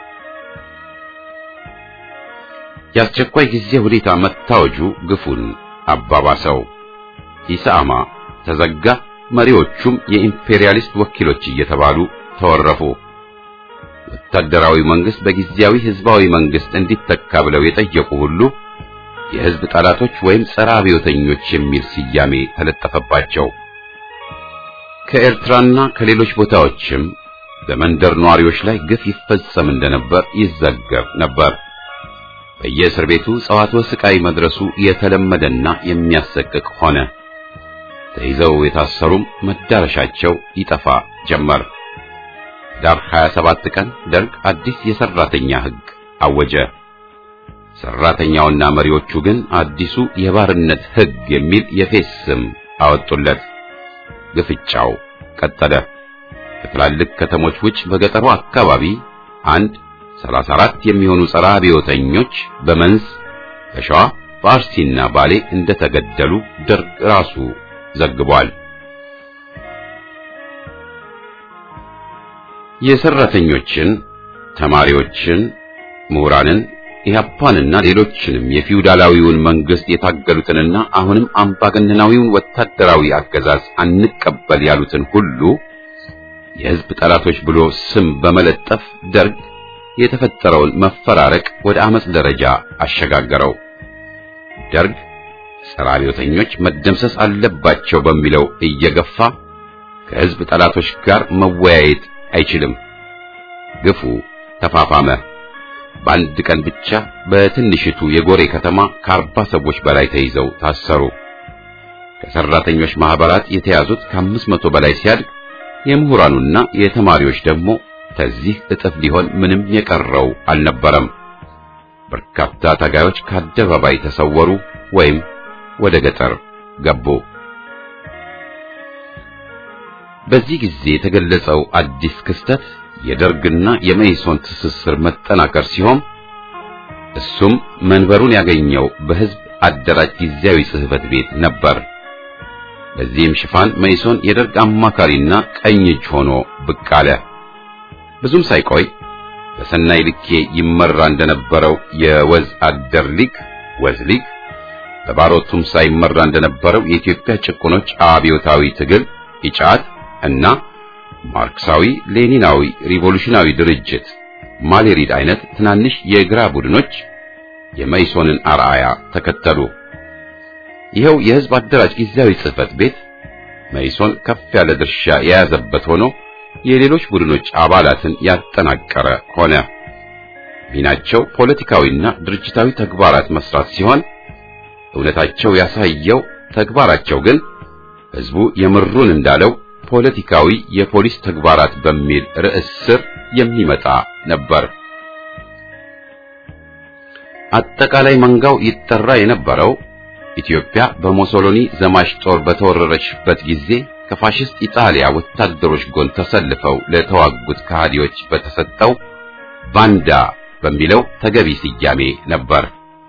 የአስቸኳይ ጊዜ ሁኔታ መታወጁ ግፉን አባባሰው። ኢሳማ ተዘጋ፣ መሪዎቹም የኢምፔሪያሊስት ወኪሎች እየተባሉ ተወረፉ። ወታደራዊ መንግስት በጊዜያዊ ህዝባዊ መንግስት እንዲተካ ብለው የጠየቁ ሁሉ የህዝብ ጠላቶች ወይም ጸረ አብዮተኞች የሚል ስያሜ ተለጠፈባቸው። ከኤርትራና ከሌሎች ቦታዎችም በመንደር ነዋሪዎች ላይ ግፍ ይፈጸም እንደነበር ይዘገብ ነበር። በየእስር ቤቱ ጸዋትወ ስቃይ መድረሱ የተለመደና የሚያሰቅቅ ሆነ። ተይዘው የታሰሩም መዳረሻቸው ይጠፋ ጀመር። ዳር 27 ቀን ደርግ አዲስ የሰራተኛ ህግ አወጀ። ሰራተኛውና መሪዎቹ ግን አዲሱ የባርነት ህግ የሚል የፌስ ስም አወጡለት። ግፍጫው ቀጠለ። ከትላልቅ ከተሞች ውጭ በገጠሩ አካባቢ አንድ 34 የሚሆኑ ጸረ አብዮተኞች በመንዝ በሸዋ በአርሲና ባሌ እንደተገደሉ ደርግ ራሱ ዘግቧል። የሰራተኞችን፣ ተማሪዎችን፣ ምሁራንን ኢህአፓንና ሌሎችንም የፊውዳላዊውን መንግስት የታገሉትንና አሁንም አምባገነናዊውን ወታደራዊ አገዛዝ አንቀበል ያሉትን ሁሉ የህዝብ ጠላቶች ብሎ ስም በመለጠፍ ደርግ የተፈጠረውን መፈራረቅ ወደ አመጽ ደረጃ አሸጋገረው። ደርግ ጸረ አብዮተኞች መደምሰስ አለባቸው በሚለው እየገፋ ከሕዝብ ጠላቶች ጋር መወያየት አይችልም። ግፉ ተፋፋመ። በአንድ ቀን ብቻ በትንሽቱ የጎሬ ከተማ ከአርባ ሰዎች በላይ ተይዘው ታሰሩ። ከሰራተኞች ማህበራት የተያዙት ከአምስት መቶ በላይ ሲያድግ የምሁራኑና የተማሪዎች ደግሞ ከዚህ እጥፍ ሊሆን ምንም የቀረው አልነበረም። በርካታ ታጋዮች ከአደባባይ ተሰወሩ ወይም ወደ ገጠር ገቡ። በዚህ ጊዜ የተገለጸው አዲስ ክስተት የደርግና የመኢሶን ትስስር መጠናከር ሲሆን እሱም መንበሩን ያገኘው በሕዝብ አደራጅ ጊዜያዊ ጽሕፈት ቤት ነበር። በዚህም ሽፋን መኢሶን የደርግ አማካሪና ቀኝ እጅ ሆኖ ብቅ አለ። ብዙም ሳይቆይ በሰናይ ልኬ ይመራ እንደነበረው የወዝ አደር ሊግ ወዝ ሊግ በባሮ ቱምሳ ይመራ እንደነበረው የኢትዮጵያ ጭቁኖች አብዮታዊ ትግል ኢጫት እና ማርክሳዊ ሌኒናዊ ሪቮሉሽናዊ ድርጅት ማሌሪድ አይነት ትናንሽ የግራ ቡድኖች የመኢሶንን አርአያ ተከተሉ። ይኸው የሕዝብ አደራጅ ጊዜያዊ ጽሕፈት ቤት መኢሶን ከፍ ያለ ድርሻ የያዘበት ሆኖ የሌሎች ቡድኖች አባላትን ያጠናቀረ ሆነ። ሚናቸው ፖለቲካዊና ድርጅታዊ ተግባራት መስራት ሲሆን እውነታቸው ያሳየው ተግባራቸው ግን ሕዝቡ የምሩን እንዳለው ፖለቲካዊ የፖሊስ ተግባራት በሚል ርዕስ ስር የሚመጣ ነበር። አጠቃላይ መንጋው ይጠራ የነበረው ኢትዮጵያ በሞሶሎኒ ዘማች ጦር በተወረረችበት ጊዜ ከፋሽስት ኢጣሊያ ወታደሮች ጎን ተሰልፈው ለተዋጉት ከሃዲዎች በተሰጠው ባንዳ በሚለው ተገቢ ስያሜ ነበር።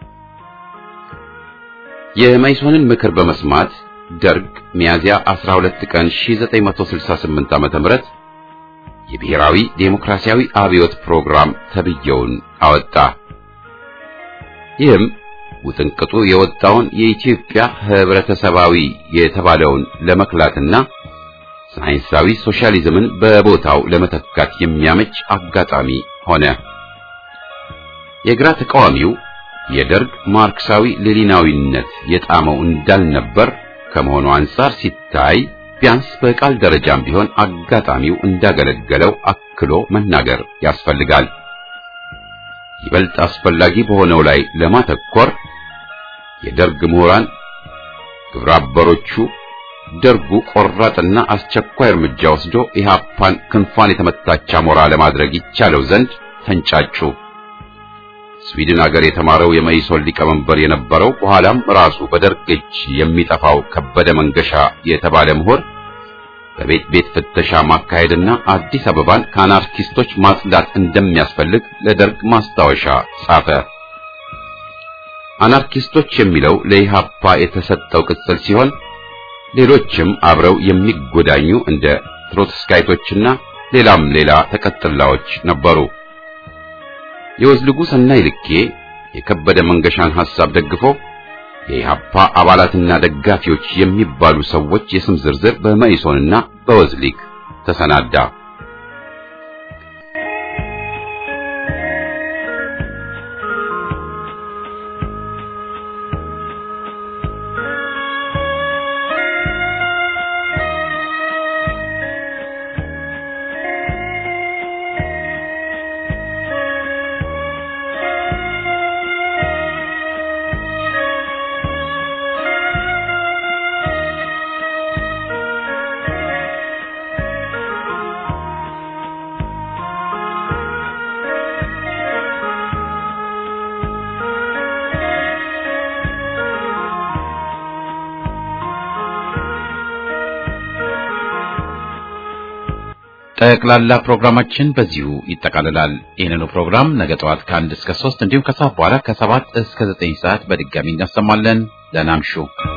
የመኢሶንን ምክር በመስማት ደርግ ሚያዚያ 12 ቀን 1968 ዓ.ም የብሔራዊ ዴሞክራሲያዊ አብዮት ፕሮግራም ተብየውን አወጣ። ይህም ውጥንቅጡ የወጣውን የኢትዮጵያ ህብረተሰባዊ የተባለውን ለመክላትና ሳይንሳዊ ሶሻሊዝምን በቦታው ለመተካት የሚያመች አጋጣሚ ሆነ። የግራ ተቃዋሚው የደርግ ማርክሳዊ ሌኒናዊነት የጣመው እንዳልነበር ከመሆኑ አንጻር ሲታይ ቢያንስ በቃል ደረጃም ቢሆን አጋጣሚው እንዳገለገለው አክሎ መናገር ያስፈልጋል። ይበልጥ አስፈላጊ በሆነው ላይ ለማተኮር የደርግ ምሁራን ግብረ አበሮቹ ደርጉ ቆራጥና አስቸኳይ እርምጃ ወስዶ ኢህአፓን ክንፏን የተመታች አሞራ ለማድረግ ይቻለው ዘንድ ተንጫጩ። ስዊድን ሀገር የተማረው የመኢሶን ሊቀመንበር የነበረው በኋላም ራሱ በደርግ እጅ የሚጠፋው ከበደ መንገሻ የተባለ ምሁር በቤት ቤት ፍተሻ ማካሄድና አዲስ አበባን ከአናርኪስቶች ማጽዳት እንደሚያስፈልግ ለደርግ ማስታወሻ ጻፈ። አናርኪስቶች የሚለው ለኢህአፓ የተሰጠው ቅጽል ሲሆን ሌሎችም አብረው የሚጎዳኙ እንደ ትሮትስካይቶችና ሌላም ሌላ ተቀጥላዎች ነበሩ። የወዝልጉ ሰናይ ልኬ የከበደ መንገሻን ሐሳብ ደግፎ የኢህአፓ አባላትና ደጋፊዎች የሚባሉ ሰዎች የስም ዝርዝር በመኢሶንና በወዝሊግ ተሰናዳ። ጠቅላላ ፕሮግራማችን በዚሁ ይጠቃልላል። ይህንኑ ፕሮግራም ነገ ጠዋት ከአንድ እስከ ሶስት እንዲሁም ከሰዓት በኋላ ከሰባት እስከ ዘጠኝ ሰዓት በድጋሚ እናሰማለን። ደህና እምሹ።